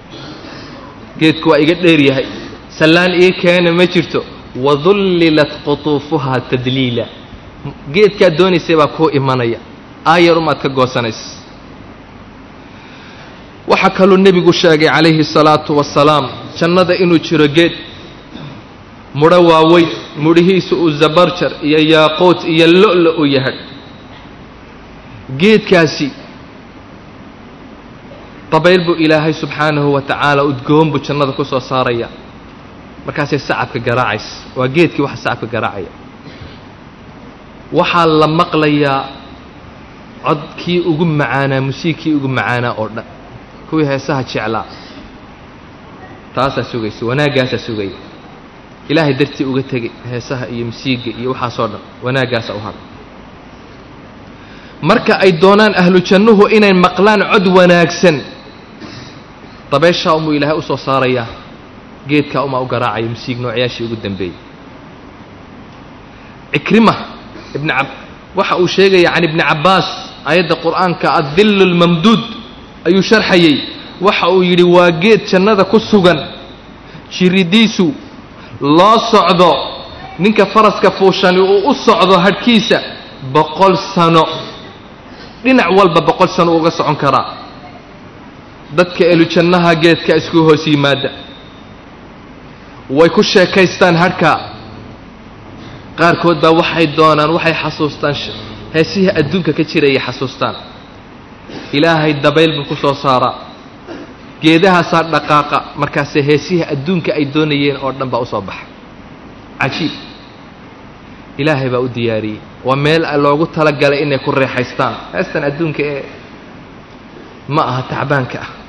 geedku waa iga dheer yahay sallaan ii keena ma jirto wadullilat qutuufuhaa tadliila geedkaad doonaysay baa kuu imanaya aayar umaad ka goosanaysa waxaa kaluu nebigu sheegay calayhi salaatu wasalaam jannada inuu jiro geed mudho waaweyn mudhihiisu uu zabarjar iyo yaaquut iyo lo'lo u yahay geedkaasi dabayl buu ilaahay subxaanahu wa tacaala udgoon buu jannada ku soo saaraya markaasay sacabka garaacaysa waa geedkii waxa sacabka garaacaya waxaa la maqlayaa codkii ugu macaanaa musiigkii ugu macaanaa oo dhan kuwii heesaha jeclaa taasaa sugaysa wanaaggaasaa sugaya ilaahay dartii uga tegay heesaha iyo musiigga iyo waxaasoo dhan wanaaggaasa u hadha marka ay doonaan ahlu jannuhu inay maqlaan cod wanaagsan dabeeshaa umuu ilaahay u soo saarayaa geedkaa umaa u garaacaya musiig noocyaashii ugu dambeeyey cikrima ibn ab waxa uu sheegaya can ibni cabbaas aayadda qur'aanka addillu lmamduud ayuu sharxayey waxa uu yidhi waa geed jannada ku sugan jiridiisu loo socdo ninka faraska fuushani uu u socdo hadhkiisa boqol sano dhinac walba boqol sano uga socon karaa dadka elujannaha geedka isku hoos yimaada way ku sheekaystaan hadhka qaarkood baa waxay doonaan waxay xasuustaan heesihii adduunka ka jirayay xasuustaan ilaahay dabayl buu ku soo saaraa geedahaasaa dhaqaaqa markaase heesihii adduunka ay doonayeen oo dhan baa u soo baxa cajiib ilaahay baa u diyaariyey waa meel loogu talagalay inay ku reexaystaan heestan adduunka ee ma aha tacbaanka ah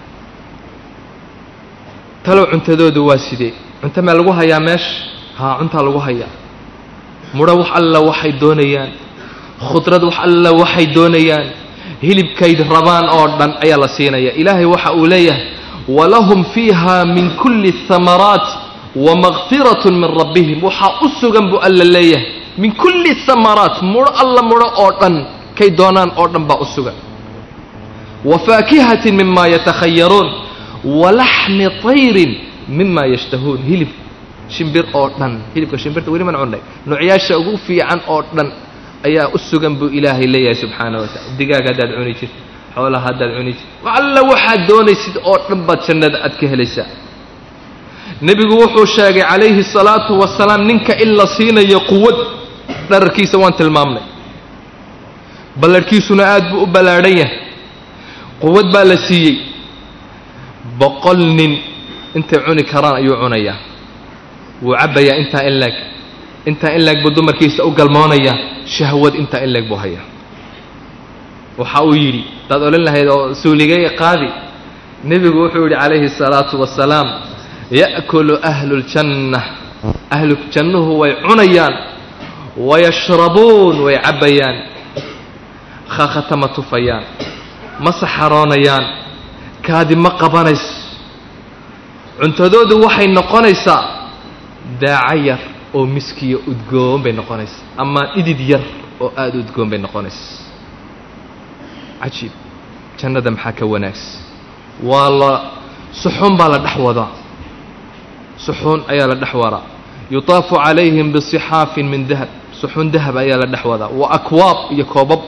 talow cuntadoodu waa sidee cunto mee lagu hayaa meesha haa cuntaa lagu hayaa mudho wax alla waxay doonayaan khudrad wax alla waxay doonayaan hilibkayd rabaan oo dhan ayaa la siinaya ilaahay waxa uu leeyahay walahum fiiha min kulli hamaraat wamakfiratun min rabbihim waxaa u sugan buu alla leeyahay min kulli hamaraat mudho alla mudho oo dhan kay doonaan oo dhan baa u sugan wa faakihatin mima yatakhayaruun walaxmi tayrin mima yashtahuun hilib shimbir oo dhan hilibka shimbirta weli man cunnay noocyaasha ugu fiican oo dhan ayaa u sugan buu ilaahay leeyahay subxaana wa tacala digaag haddaad cuni jirta xoolaha haddaad cuni jirta alla waxaad doonaysid oo dhan baad jannada aad ka helaysaa nebigu wuxuu sheegay calayhi salaatu wasalaam ninka in la siinayo quwad dhararkiisa waan tilmaamnay ballarhkiisuna aad buu u ballaadhan yahay quwad baa la siiyey boqol nin intay cuni karaan ayuu cunayaa wuu cabbayaa intaa in leeg intaa in leeg buu dumarkiisa u galmoonayaa shahwad intaa in leeg buu hayaa waxa uu yidhi hadaad odhan lahayd oo suuligay qaadi nebigu wuxuu yidhi calayhi الsalaatu wasalaam ya'kulu ahlu اljanna ahlu jannuhu way cunayaan wayashrabuun way cabbayaan khaakhata ma tufayaan ma saxaroonayaan kaadi ma qabanayso cuntadoodu waxay noqonaysaa daaco yar oo miskiya udgoon bay noqonaysaa ama dhidid yar oo aada udgoon bay noqonaysaa cajiib jannada maxaa ka wanaagsan waa la suxuun baa la dhex wadaa suxuun ayaa la dhex wadaa yutaafu calayhim bisixaafin min dahab suxuun dahab ayaa la dhex wadaa wa akwaab iyo koobab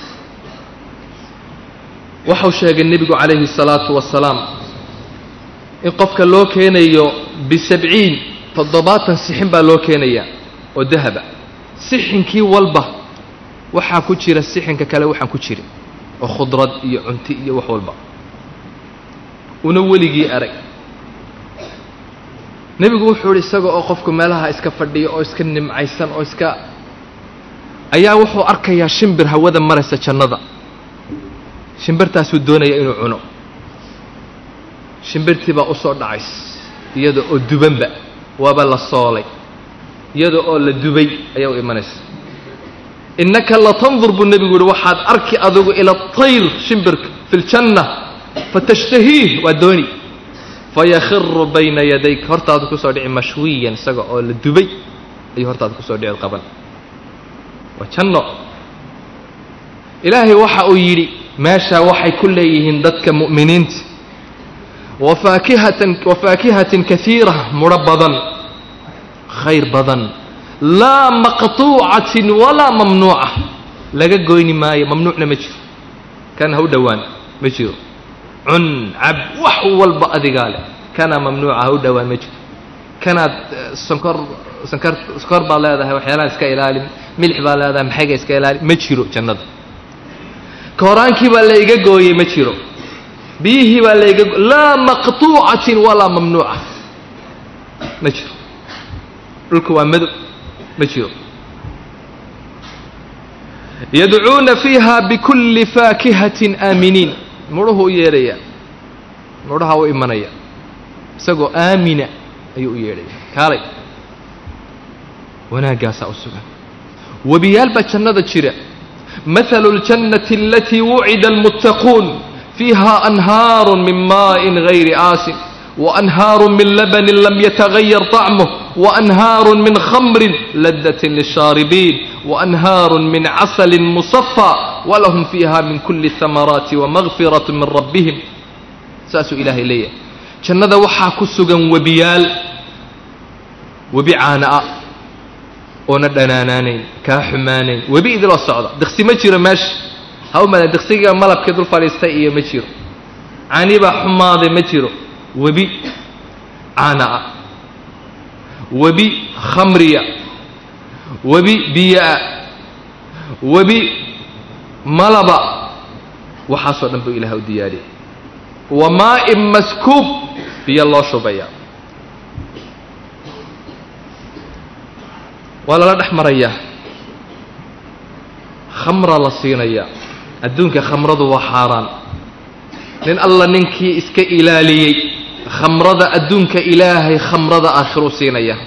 waxau sheegay nebigu calayhi الsalaatu wasalaam in qofka loo keenayo bisabciin toddobaatan sixin baa loo keenayaa oo dahaba sixinkii walba waxaa ku jira sixinka kale waxaan ku jirin oo khudrad iyo cunti iyo wax walba una weligii arag nebigu wuxuu idhi isaga oo qofku meelaha iska fadhiya oo iska nimcaysan oo iska ayaa wuxuu arkayaa shimbir hawada maraysa jannada shimbirtaasuu doonaya inuu cuno shimbirtii baa u soo dhacays iyada oo dubanba waaba la soolay iyada oo la dubay ayaa u imanaysa innaka latandur buu nebigu yihi waxaad arki adigu ila tayr shimbirka fi ljanna fatashtahiih waa dooni fayakhiru bayna yadayk hortaadu kusoo dhici mashwiyan isaga oo la dubay ayuu hortaada kusoo dhici qaban waa janno ilaahay waxa uu yidhi meeshaa waxay ku leeyihiin dadka mu'miniinta wafaakihatan wafaakihatin kaiira mudho badan khayr badan laa maqtuucatin walaa mamnuuca laga goyni maayo mamnuucna ma jiro kan ha u dhowaan ma jiro cun cab wax walba adigaa leh kana mamnuuca ha u dhowaan ma jiro kanaad sonkor sonkor sonkor baad leedahay waxyaalaha iska ilaali milix baad leedahay maxayga iska ilaali ma jiro jannada kooraankii baa la iga gooyey ma jiro biyihii baa layga laa maqtuucatin walaa mamnuuca ma jiro dhulka waa madow ma jiro yadcuuna fiiha bikulli faakihatin aaminiin mudhuhu u yeedhaya mudhaha u imanaya isagoo aamina ayuu u yeedhaya kaalay wanaaggaasaa u sugan webiyaal baa jannada jira mathalu اljannati alatii wucida almuttaquun fiiha anhaaru min maa'in gayri aasin waanhaaru min labanin lam yatagayar طacmuh waanhaaru min khamrin ladatin lishaaribiin waanhaaru min casali musafى walahum fiiha min kuli اhamaraati wamagfiraة min rabbihim saasuu ilaahay leeyahay jannada waxaa ku sugan webiyaal webi caana-a oona dhanaanaanayn kaa xumaanayn webi idiloo socda diqsi ma jiro meesha ha u madan diqsiga malabkii dul fadhiistay iyo ma jiro canibaa xumaaday ma jiro webi caana-a webi khamriya webi biyo-a webi malaba waxaasoo dhan buu ilaah u diyaariyay wa maa'in maskuub biyo loo shubaya waa lala dhex marayaa khamra la siinayaa adduunka khamradu waa xaaraan nin alla ninkii iska ilaaliyey khamrada adduunka ilaahay khamrada aakhiruu siinaya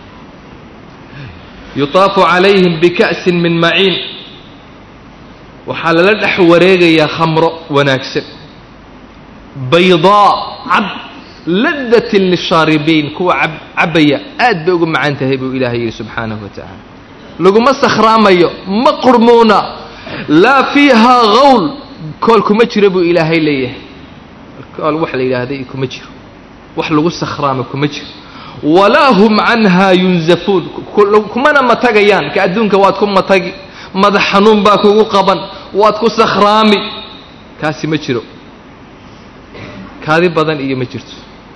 yutaafu calayhim bika'sin min maciin waxaa lala dhex wareegayaa khamro wanaagsan baydaa cad ladatin lishaaribiin kuwa cabbaya aad bay ugu macaan tahay buu ilaahay yidhi subxaanahu wa tacaala laguma sakhraamayo ma qurmuuna laa fiihaa hawl kool kuma jiro buu ilaahay leeyahay kool wax la yidhaahday kuma jiro wax lagu sakhraamo kuma jiro walaa hum canhaa yunzafuun kumana matagayaan ka adduunka waad ku matagi madax xanuun baa kugu qaban waad ku sakhraami kaasi ma jiro kaadi badan iyo ma jirto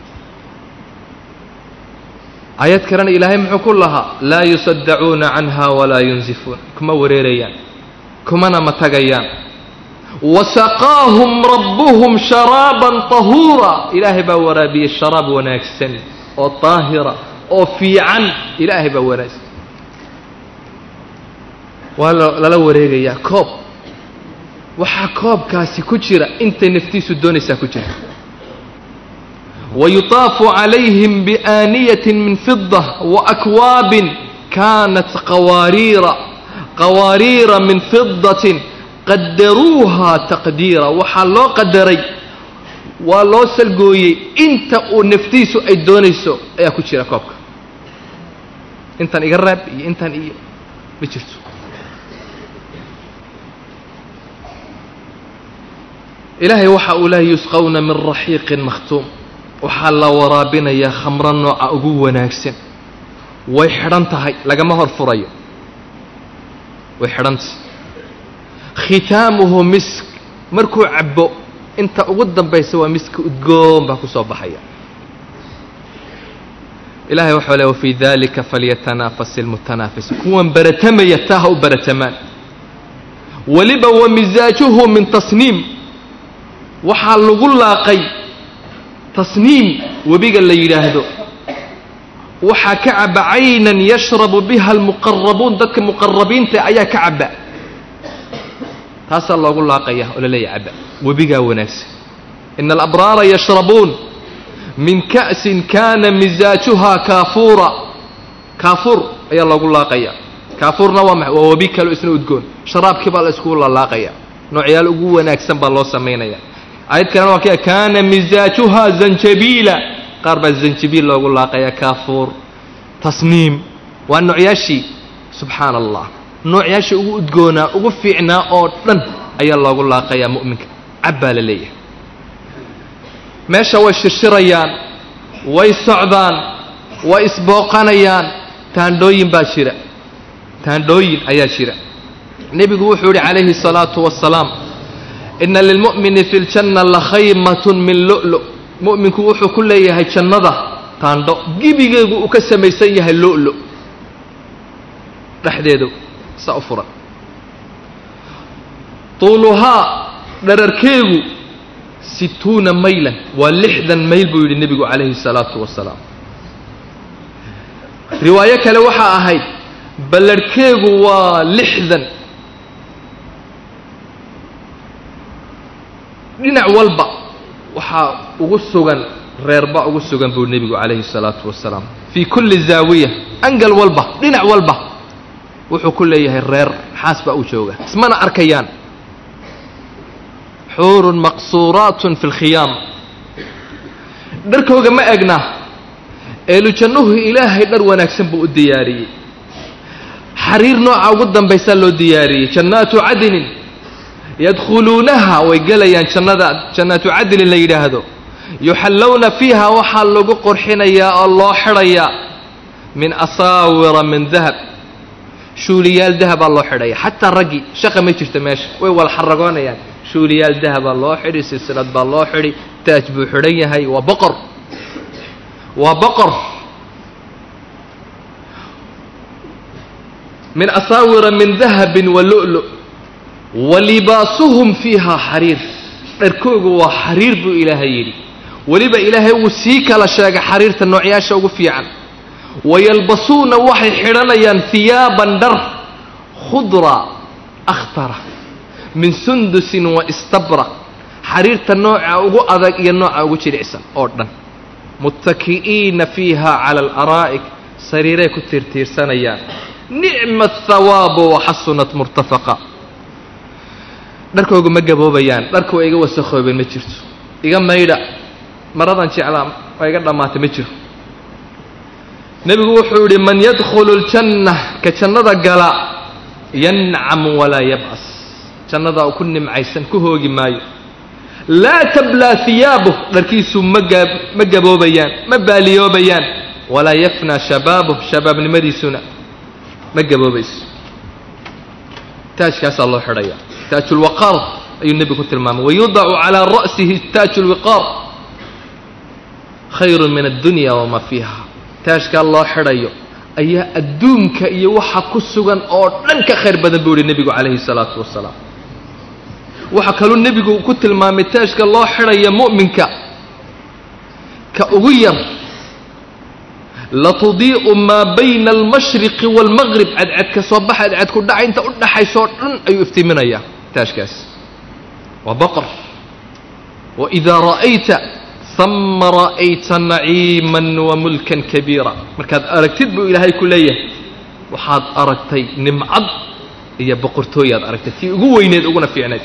aayad kalena ilaahay muxuu ku lahaa laa yusaddacuuna canha walaa yunzifuun kuma wareerayaan kumana matagayaan wasaqaahum rabbuhum sharaaban tahuura ilaahay baa waraabiyey sharaab wanaagsan oo daahira oo fiican ilaahay baa wanaagsan waa lala wareegayaa koob waxaa koobkaasi ku jira intay naftiisu doonaysaa ku jira wayutaafu calayhim biaaniyatin min fida waakwaabin kaanat qawaariira qawaariira min fidatin qadaruuha taqdiira waxaa loo qadaray waa loo salgooyey inta uu naftiisu ay doonayso ayaa ku jira koobka intan iga reeb iyo intan iyo ma jirto ilaahay waxa uu lehay yusqawna min raxiiqin makhtuum waxaa la waraabinayaa khamro nooca ugu wanaagsan way xidhan tahay lagama hor furayo way xidhantahay khitaamuhu misk markuu cabbo inta ugu dambaysa waa miska udgoon baa ku soo baxaya ilahay waxau le wafii dalika falyatanaafas ilmutanaafis kuwan baratamaya taa ha u baratamaan weliba wa misaajuhu min tasniim waxaa lagu laaqay tasniim webiga la yidhaahdo waxaa ka caba caynan yashrabu biha almuqarabuun dadka muqarabiinta ayaa ka caba taasaa loogu laaqaya oo la leeyahy caba webigaa wanaagsan ina alabraara yashrabuun min ka'sin kana misaajuhaa kaafuura kaafuur ayaa loogu laaqaya kaafuurna waa waa webi kaleo isna udgoon sharaabkii baa la iskugu lalaaqaya noocyaal ugu wanaagsan baa loo samaynaya ayad kalena waa ka kaana misaajuhaa zanjabiila qaar baa zanjabiil loogu laaqaya kaafuur tasniim waa noocyaashii subxaana allah noocyaashii ugu udgoonaa ugu fiicnaa oo dhan ayaa loogu laaqayaa mu'minka cab baa la leeyahay meesha way shirshirayaan way socdaan way isbooqanayaan taandhooyin baa jira taandhooyin ayaa jira nebigu wuxuu yidhi calayhi الsalaatu wasalaam ina lilmu'mini fi ljanna lakhaymatun min lu'lu mu'minku wuxuu ku leeyahay jannada taandho gebigeegu uu ka samaysan yahay lu'lu dhexdeedu saa u furan tuuluhaa dhararkeegu situuna maylan waa lixdan mayl buu yidhi nebigu calayhi salaatu wasalaam riwaayo kale waxaa ahayd ballarhkeegu waa lixdan dhinac walba waxaa ugu sugan reerba ugu sugan buu nebigu calayhi salaatu wasalaam fii kulli zaawiya angal walba dhinac walba wuxuu ku leeyahay reer xaas baa u jooga ismana arkayaan xuurun maqsuuraatun fi lkhiyaam dharkooga ma egna eelujannuhu ilaahay dhar wanaagsan buu u diyaariyey xariir nooca ugu dambaysaa loo diyaariyey jannaatu cadinin yadkhuluunaha way gelayaan jannada jannaatu cadinin la yidhaahdo yuxallowna fiiha waxaa lagu qorxinayaa oo loo xidhayaa min asaawira min dahab shuuliyaal dahabaa loo xidhaya xataa raggii shaqa ma jirto meesha way wala xaragoonayaan shuuliyaal dahabaa loo xidhi silsilad baa loo xidhi taaj buu xidhan yahay waa boqor waa boqor min asaawira min dahabin wa lu'lu wa libaasuhum fiiha xariir dharkoogu waa xariir buu ilaahay yidhi weliba ilaahay wuu sii kala sheegay xariirta noocyaasha ugu fiican wayalbasuuna waxay xidhanayaan hiyaaban dhar khudra akhtara min sundusin wa istabra xariirta nooca ugu adag iyo nooca ugu jilicsan oo dhan muttaki'iina fiiha cala alaraa'ik sariiray ku tiirtiirsanayaan nicma athawaabu waxasunat murtafaqa dharkoogu ma gaboobayaan dharka waa iga wasakhoobeen ma jirto iga maydha maradan jeclaa waa iga dhammaatay ma jiro nebigu wuxuu yidhi man yadkhulu ljanna ka jannada gala yancam walaa yab'as jannada u ku nimcaysan ku hoogi maayo laa tablaa hiyaabuh dharkiisu maga ma gaboobayaan ma baaliyoobayaan walaa yafnaa shabaabuh shabaabnimadiisuna ma gaboobayso taajkaasaa loo xidhaya taaju lwaqaar ayuu nebigu ku tilmaamay wayudacu calaa ra'sihi taaju lwiqaar khayru min addunya wamaa fiiha taajkaa loo xidhayo ayaa adduunka iyo waxa ku sugan oo dhan ka khayr badan buu yihi nebigu calayhi salaatu wasalaam waxaa kaluu nebigu ku tilmaamay taajka loo xidhaya mu'minka ka ugu yar latudii'u maa bayna almashriqi waalmaqrib cadcadka soo baxa cadcadku dhaca inta u dhaxaysoo dhan ayuu iftiiminayaa taajkaas waa boqor waidaa ra'ayta hama ra'ayta naciiman wa mulkan kabiira markaad aragtid buu ilaahay ku leeyahay waxaad aragtay nimcad iyo boqortooyaad aragtay tii ugu weyneed uguna fiicnayd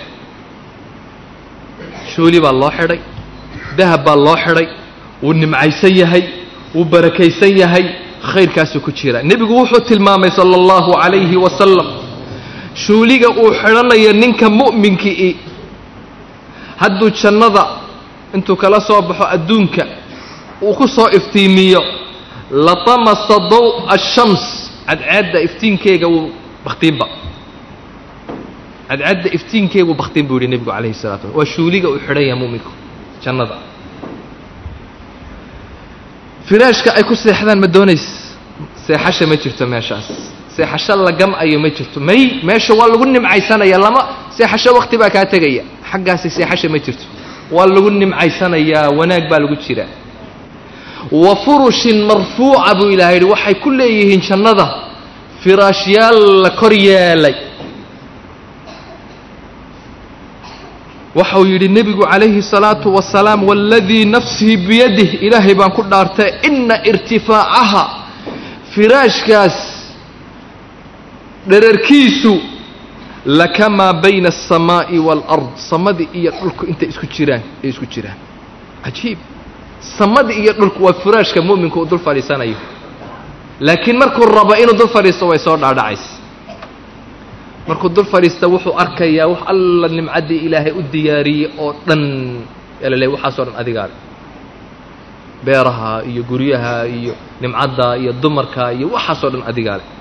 shuuli baa loo xidhay dahab baa loo xidhay wuu nimcaysan yahay wuu barakaysan yahay khayrkaasuu ku jira nebigu wuxuu tilmaamay sala allahu calayhi wasalam shuuliga uu xidhanayo ninka mu'minkii hadduu jannada intuu kala soo baxo adduunka uu ku soo iftiimiyo latamasa daw'a ashams cadceedda iftiinkeega wuu bakhtiinba cadcadda iftiinkeegu bakhtiin buu yihi nebigu calayhi salatu wasalam waa shuuliga uu xidhan yahay mu'minku jannada firaashka ay ku seexdaan ma doonays seexasha ma jirto meeshaas seexasho la gam'ayo ma jirto may meesha waa lagu nimcaysanaya lama seexasho wakti baa kaa tegaya xaggaasi seexasha ma jirto waa lagu nimcaysanayaa wanaag baa lagu jiraa wa furushin marfuuca buu ilahay yidhi waxay ku leeyihiin jannada firaashyaal la kor yeelay waxau yidhi nebigu calayhi salaatu wasalaam waaladii nafsii biyadih ilaahay baan ku dhaartay ina irtifaacaha firaashkaas dherarkiisu lakamaa bayna alsamaa'i waalard samadii iyo dhulku intay isku jiraan ay isku jiraan cajiib samadii iyo dhulku waa firaashka mu'minku uu dul fadhiisanayo laakiin markuu rabo inuu dul fadhiisto way soo dhaadhacaysa markuu dul fadhiista wuxuu arkayaa wax alla nimcaddii ilaahay u diyaariyey oo dhan yalale waxaasoo dhan adigaa beeraha iyo guryaha iyo nimcadda iyo dumarka iyo waxaasoo dhan adigaa leh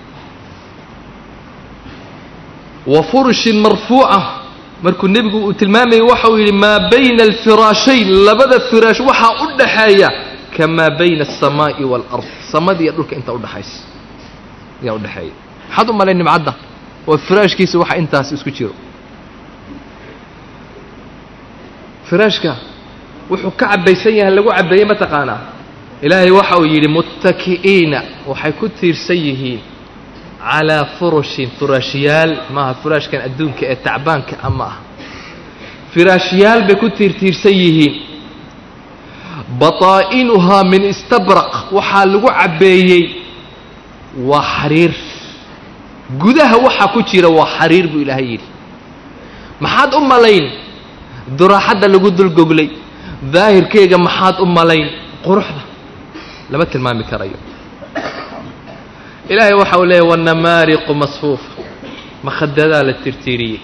wa furushin marfuuca markuu nebigu uu tilmaamayay waxauu yidhi maa bayna alfiraashayn labada firaash waxaa u dhaxeeya kamaa bayna alsamaa'i waalard samada iyo dhulka inta udhaxaysa ayaa udhexeeya maxaad u malay nimcadda waa firaashkiisa waxa intaas isku jiro firaashka wuxuu ka cabaysan yahay lagu cabeeyey ma taqaanaa ilaahay waxa uu yidhi muttaki'iina waxay ku tiirsan yihiin calaa furushin furaashyaal maaha furaashkan adduunka ee tacbaanka ama ah firaashyaal bay ku tiirtiirsan yihiin bataa'inuhaa min istabraq waxaa lagu cabbeeyey waa xariir gudaha waxaa ku jira waa xariir buu ilaahay yidhi maxaad u malayn duraaxadda lagu dulgoglay daahirkeega maxaad u malayn quruxda lama tilmaami karayo ilaahay waxa uu leeyahy wanamaariqu masfuufa makhadadaa la tirtiiriyey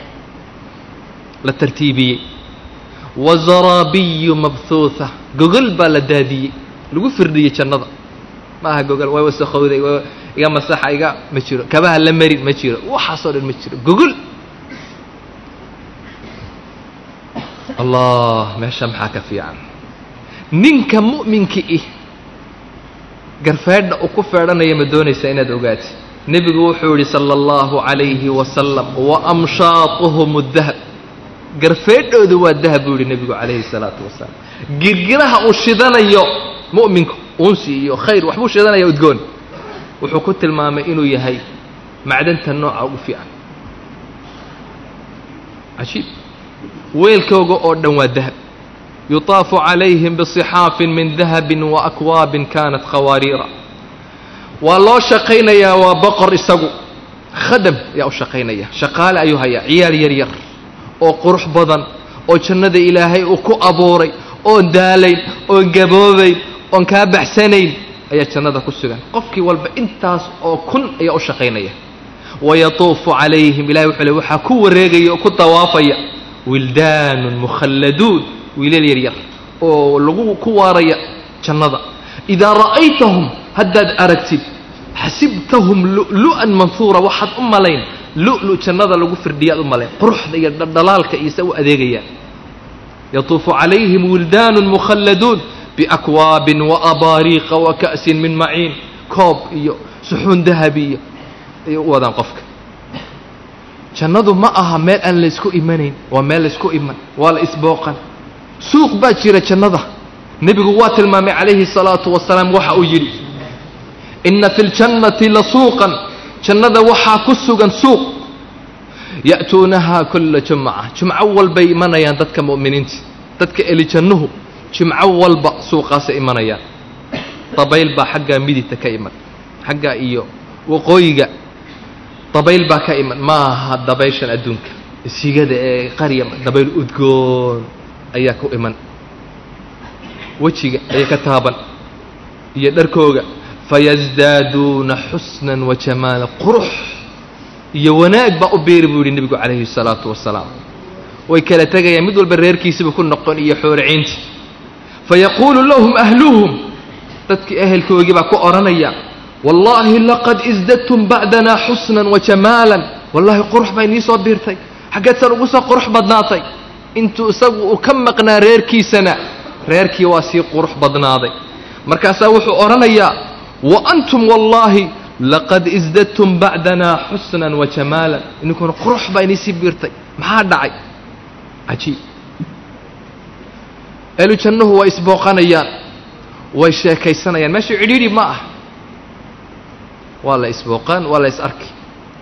la tartiibiyey wazaraabiyu mabhuuha gogol baa la daadiyey lagu firdhiyey jannada ma aha gogol way wasakhowday iga masaxa iga ma jiro kabaha la marin ma jiro waxaasoo dhan ma jiro gogol allah meesha maxaa ka fiican ninka mu'minka ih garfeedha uu ku feedhanaya ma doonaysaa inaad ogaati nebigu wuxuu yidhi sala allahu calayhi wasalam wa amshaatuhum dahab garfeedhooda waa dahab buu yidhi nebigu calayhi salaatu wasalaam girgiraha uu shidanayo mu'minku unsi iyo khayr waxbuu shidanaya udgoon wuxuu ku tilmaamay inuu yahay macdanta nooca ugu fiican cajiib weelkooga oo dhan waa dahab yutaafu calayhim bisixaafin min dahabin wa akwaabin kaanat khawaariira waa loo shaqaynayaa waa boqor isagu khadam ayaa u shaqaynaya shaqaale ayuu hayaa ciyaal yar yar oo qurux badan oo jannada ilaahay uu ku abuuray oon daalayn oon gaboobayn oon kaa baxsanayn ayaa jannada ku sugan qofkii walba intaas oo kun ayaa u shaqaynaya wayatuufu calayhim ilahay wuxuu le waxaa ku wareegaya oo ku dawaafaya wildaanun mukhalladuun wiilal yar yar oo lagu ku waaraya jannada idaa ra'aytahum haddaad aragtid xasibtahum lu'lu'an manhuura waxaad u malayn lu'lu jannada lagu firdhiyaad u malayn quruxda iyo dhaldhalaalka iyo se u adeegayaan yatuufu calayhim wildaanun mukhalladuun biakwaabin waabaariiqa wa ka'sin min maciin koob iyo suxuun dahabi iyo ayay u wadaan qofka jannadu ma aha meel aan laysku imanayn waa meel laysku iman waa la isbooqan suuq baa jira jannada nebigu waa tilmaamay calayhi salaatu wasalaam waxa uu yidhi inna fi ljannati la suuqan jannada waxaa ku sugan suuq ya'tuunahaa kulla jumca jumco walbay imanayaan dadka mu'miniinta dadka eli jannuhu jimco walba suuqaasay imanayaan dabayl baa xaggaa midigta ka iman xaggaa iyo waqooyiga dabayl baa ka iman ma aha dabayshan adduunka sigada ee qarya dabayl udgoon ayaa ku iman wejiga ayay ka taaban iyo dharkooga fayasdaaduuna xusnan wa jamaala qurux iyo wanaag baa u beeri buu yidhi nebigu calayhi salaatu wasalaam way kala tegayaan mid walba reerkiisiba ku noqon iyo xooriciinti fayaquulu lahum ahluhum dadkii ehelkoogii baa ku odhanaya wallaahi laqad isdadtum bacdanaa xusnan wa jamaalan wallaahi qurux baa inii soo biirtay xaggeedsan ugu soo qurux badnaatay intuu isagu uu ka maqnaa reerkiisana reerkii waa sii qurux badnaaday markaasaa wuxuu odhanayaa wa antum wallaahi laqad isdadtum bacdanaa xusnan wa jamaalan ininkuna qurux baa inii sii biirtay maxaa dhacay cajiib eelu jannuhu way isbooqanayaan way sheekaysanayaan meesha cidhiidhi ma ah waa la isbooqaan waa la is arki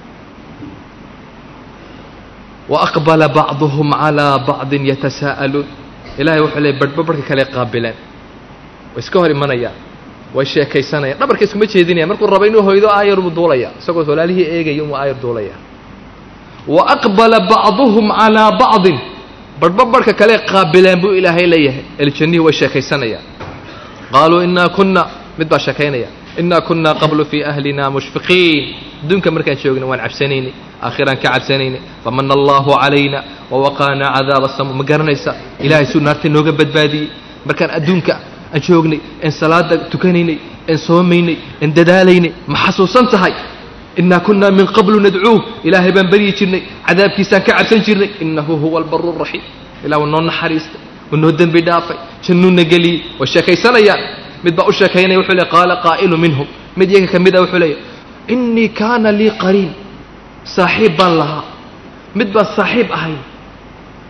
wa aqbala bacduhum calaa bacdin yatasaa'aluun ilahay wuxuu leey barhba barhka kale qaabileen way iska hor imanayaan way sheekaysanayaan dhabarka iskuma jeedinayaan markuu rabo inuu hoydo aayar buu duulaya isagoo walaalihii eegaya inuu aayar duulaya wa aqbala bacduhum calaa bacdin barhba barhka kale qaabileen buu ilaahay leeyahay eljannihii way sheekaysanayaan qaaluu inaa kunna mid baa sheekaynaya inaa kunna qablu fii ahlina mushfiqiin adduunka markaan joogna waan cabsanaynay aakhiraan ka cabsanaynay famana allahu calayna wawaqaanaa cadaaba samu ma garanaysa ilahay suu naarta nooga badbaadiyey markaan adduunka aan joognay een salaada tukanaynay een soomaynay een dadaalaynay ma xasuusan tahay inaa kunna min qablu nadcuuh ilaahay baan baryi jirnay cadaabkiisaan ka cabsan jirnay inahu huwa albaru raxiim ilah waa noo naxariistay waa noo dembi dhaafay jannuuna geliyey way sheekaysanayaan mid baa u sheekaynaya wuxuu leey qaala qaa'ilu minhum mid iyaga ka mid a wuxuu leeya innii kaana lii qariin saaxiib baan lahaa mid baan saaxiib ahay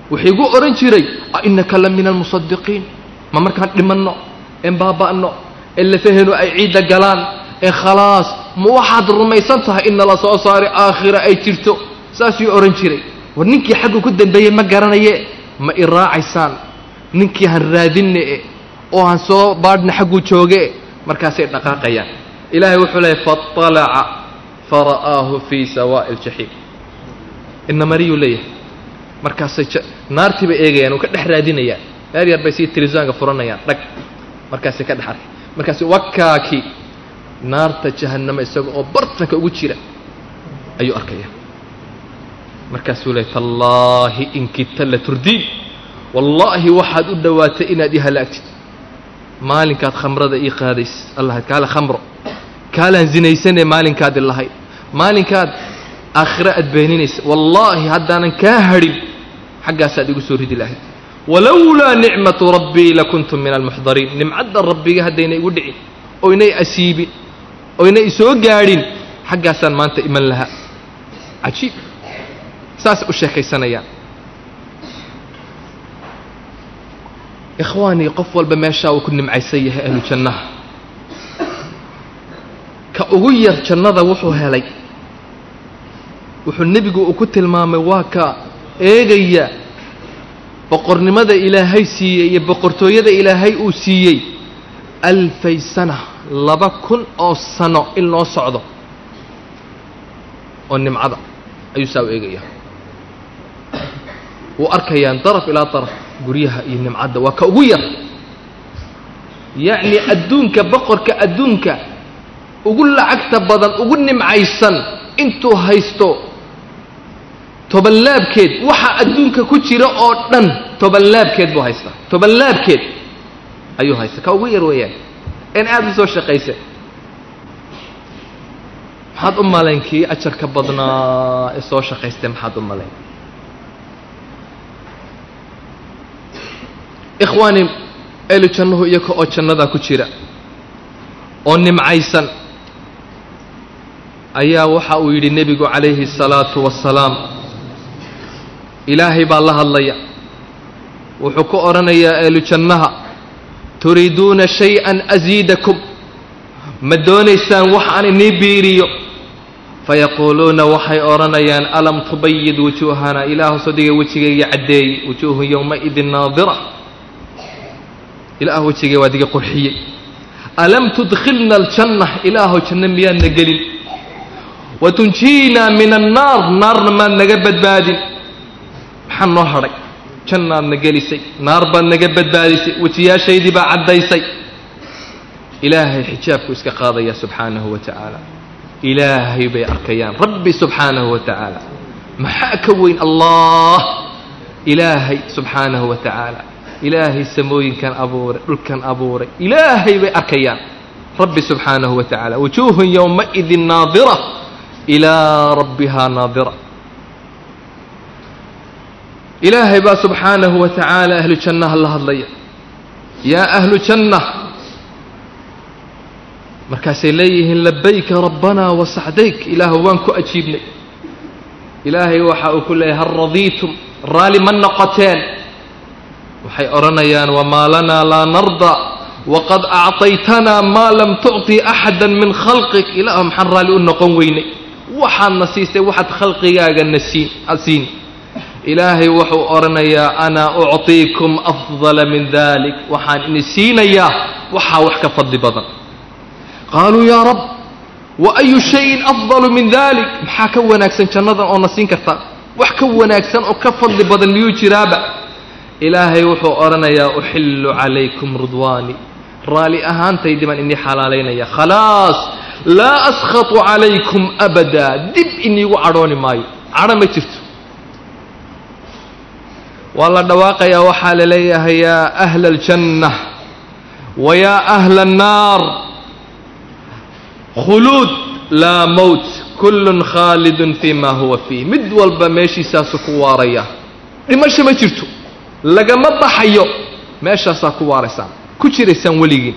wuxuu igu odhan jiray a innaka la min almusadiqiin ma markaan dhimanno een baaba'no ee lafahenu ay ciidda galaan ee khalaas ma waxaad rumaysan tahay in nala soo saari aakhira ay jirto saasuu odhan jiray war ninkii xaggu ku dambeeyey ma garanaye ma i raacaysaan ninkii han raadinne e oo han soo baadhna xagguu jooge markaasay dhaqaaqayaan ilaahay wuxuu leeyay faalaca fara'aahu fii sawaa'i aljaxiim ina mariyuu leeyahay markaasay naartii bay eegayaan oo ka dhex raadinayaan meel yar bay sii tilisaanka furanayaan dhag markaasay ka dhex arkay markaasi wakaaki naarta jahannama isaga oo bartanka ugu jira ayuu arkaya markaasuu leey tallaahi in kidta la turdiin wallaahi waxaad u dhowaatay inaad ii halaagtid maalinkaad khamrada ii qaadays allahayd kaale khamro kaalaan zinaysanee maalinkaad ilahayd maalinkaad aakhiro aad beeninaysa wallaahi haddaanan kaa hadhin xaggaasaad igu soo ridi lahayd walowlaa nicmatu rabbii lakuntu min almuxdariin nimcadda rabbiga haddayna igu dhicin oynay asiibin oynay isoo gaadhin xaggaasaan maanta iman lahaa cajiib saas u sheekaysanayaan ikhwaanii qof walba meeshaa uu ku nimcaysan yahay ahlu jannaha ka ugu yar jannada wuxuu helay wuxuu nebigu uu ku tilmaamay waa ka eegaya boqornimada ilaahay siiyey iyo boqortooyada ilaahay uu siiyey alfay sana laba kun oo sano in loo socdo oo nimcada ayuu saa u eegaya wuu arkayaan daraf ilaa daraf guryaha iyo nimcadda waa ka ugu yar yacni adduunka boqorka adduunka ugu lacagta badan ugu nimcaysan intuu haysto tobanlaabkeed waxa adduunka ku jira oo dhan tobanlaabkeed buu haystaa tobanlaabkeed ayuu haystaa ka ugu yar weeyaan een aada u soo shaqaysa maxaad u malayn kii ajarka badnaa ee soo shaqaystay maxaad u malayn ikhwaani eelu jannuhu iyaga oo jannadaa ku jira oo nimcaysan ayaa waxa uu yidhi nebigu calayhi الsalaatu wassalaam ilaahay baa la hadlaya wuxuu ku odhanayaa eelu jannaha turiiduuna shay-an asiidakum ma doonaysaan wax aan inii biiriyo fayaquuluuna waxay odhanayaan alam tubayid wujuuhana ilaahu sodiga wejigayga caddeeyey wujuuhu yowmaidin naadira ilaah wejigay waa diga qurxiyey alam tudkhilna aljanna ilaahu janno miyaadna gelin watunjiinaa min annaar naarna maad naga badbaadin maxaa noo hadhay jannaadna gelisay naar baad naga badbaadisay wejiyaashaydii baa caddaysay ilaahay xijaabku iska qaadaya subxaanahu wa tacaala ilaahay bay arkayaan rabbi subxaanahu wa tacaala maxaa ka weyn allah ilaahay subxaanahu wa tacaala ilaahay samooyinkan abuuray dhulkan abuuray ilaahay bay arkayaan rabbi subxaanahu wa tacaala wujuuhun yowmaidin naadira ilaa rabbihaa naadira ilaahay baa subxaanahu wa tacaala ahlu jannaha la hadlaya yaa ahlu janna markaasay leeyihiin labayka rabbanaa wasacdayk ilaahu waan ku ajiibnay ilaahay waxa uu ku leeyahay hal radiitum raalli ma noqoteen waxay odhanayaan wamaa lanaa laa narda waqad acطaytanaa maa lam tucطi axada min khalqik ilaahu maxaan raalli u noqon weynay waxaadna siistay waxaad khalqigaaga na siin siin ilaahay wuxuu odhanayaa ana ucطiikum afdala min dalik waxaan ini siinayaa waxaa wax ka fadli badan qaaluu yaa rab wa ayu shayin afdalu min dalik maxaa ka wanaagsan jannadan oo na siin kartaa wax ka wanaagsan oo ka fadli badan miyuu jiraaba ilaahay wuxuu odhanayaa uxillu calaykum ridwaani raalli ahaantaydii baan inii xalaalaynaya khalaas laa askhatu calaykum abadaa dib iniigu cadhooni maayo cadho ma jirto waa la dhawaaqayaa waxaa la leeyahay yaa ahla aljanna wa yaa ahla annaar khuluud laa mowt kullun khaalidun fii ma huwa fiih mid walba meeshiisaasu ku waaraya dhimasho ma jirto lagama baxayo meeshaasaa ku waaraysaan ku jiraysaan weligiin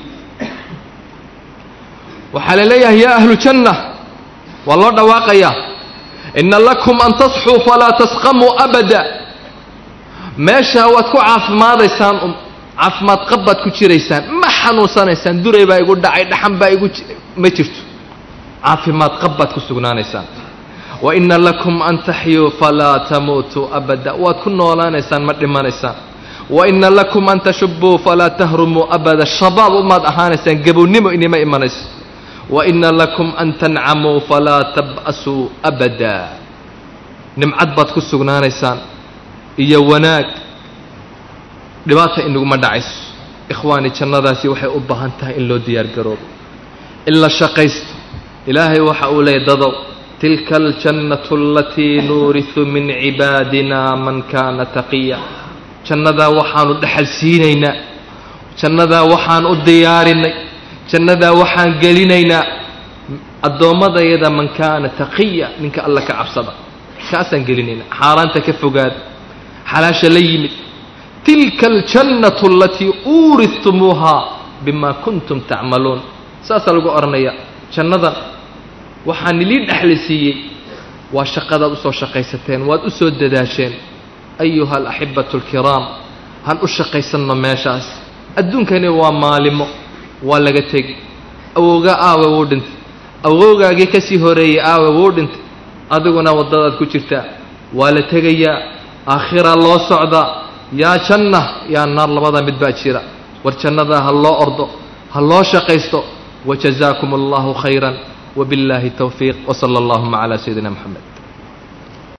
waxaa la leeyahay yaa ahlu janna waa loo dhawaaqayaa ina lakum an tasxuu falaa tasqamuu abada meeshaa waad ku caafimaadaysaan um caafimaad qab baad ku jiraysaan ma xanuunsanaysaan duray baa igu dhacay dhaxan baa igu ma jirto caafimaad qab baad ku sugnaanaysaan wa ina lakum an taxyuu falaa tamuutuu abada waad ku noolaanaysaan ma dhimanaysaan wa ina lakum an tashubuu falaa tahrumuu abada shabaab umaad ahaanaysaan gabownimo inima imanayso wa ina lakum an tancamuu falaa tab'asuu abada nimcad baad ku sugnaanaysaan iyo wanaag dhibaata inaguma dhacayso ikhwaani jannadaasi waxay u baahan tahay in loo diyaar garoobo in la shaqaysto ilaahay waxa uu leeyay dadow tilka aljannatu alatii nuurisu min cibaadina man kaana taqiya jannadaa waxaanu dhexal siinaynaa jannadaa waxaan u diyaarinay jannadaa waxaan gelinaynaa addoommadayada man kaana taqiya ninka alla ka cabsada kaasaan gelinaynaa xaaraanta ka fogaada xalaasha la yimid tilka aljannatu alatii uuristumuuhaa bima kuntum tacmaluun saasaa lagu odhanaya jannadan waxaa nilii dhexli siiyey waa shaqadaad usoo shaqaysateen waad u soo dadaasheen ayuha alaxibatu alkiraam han u shaqaysanno meeshaas adduunkani waa maalimo waa laga tegi awowgaa aawe wuu dhintay awowgaagii ka sii horeeyey aawe wuu dhintay adiguna waddadaad ku jirtaa waa la tegayaa aakhiraa loo socdaa yaa janna yaa naar labada mid baa jira war jannadaa ha loo ordo ha loo shaqaysto wajazaakum allahu khayran وبالله التوفيق وصلى اللهم على سيدنا محمد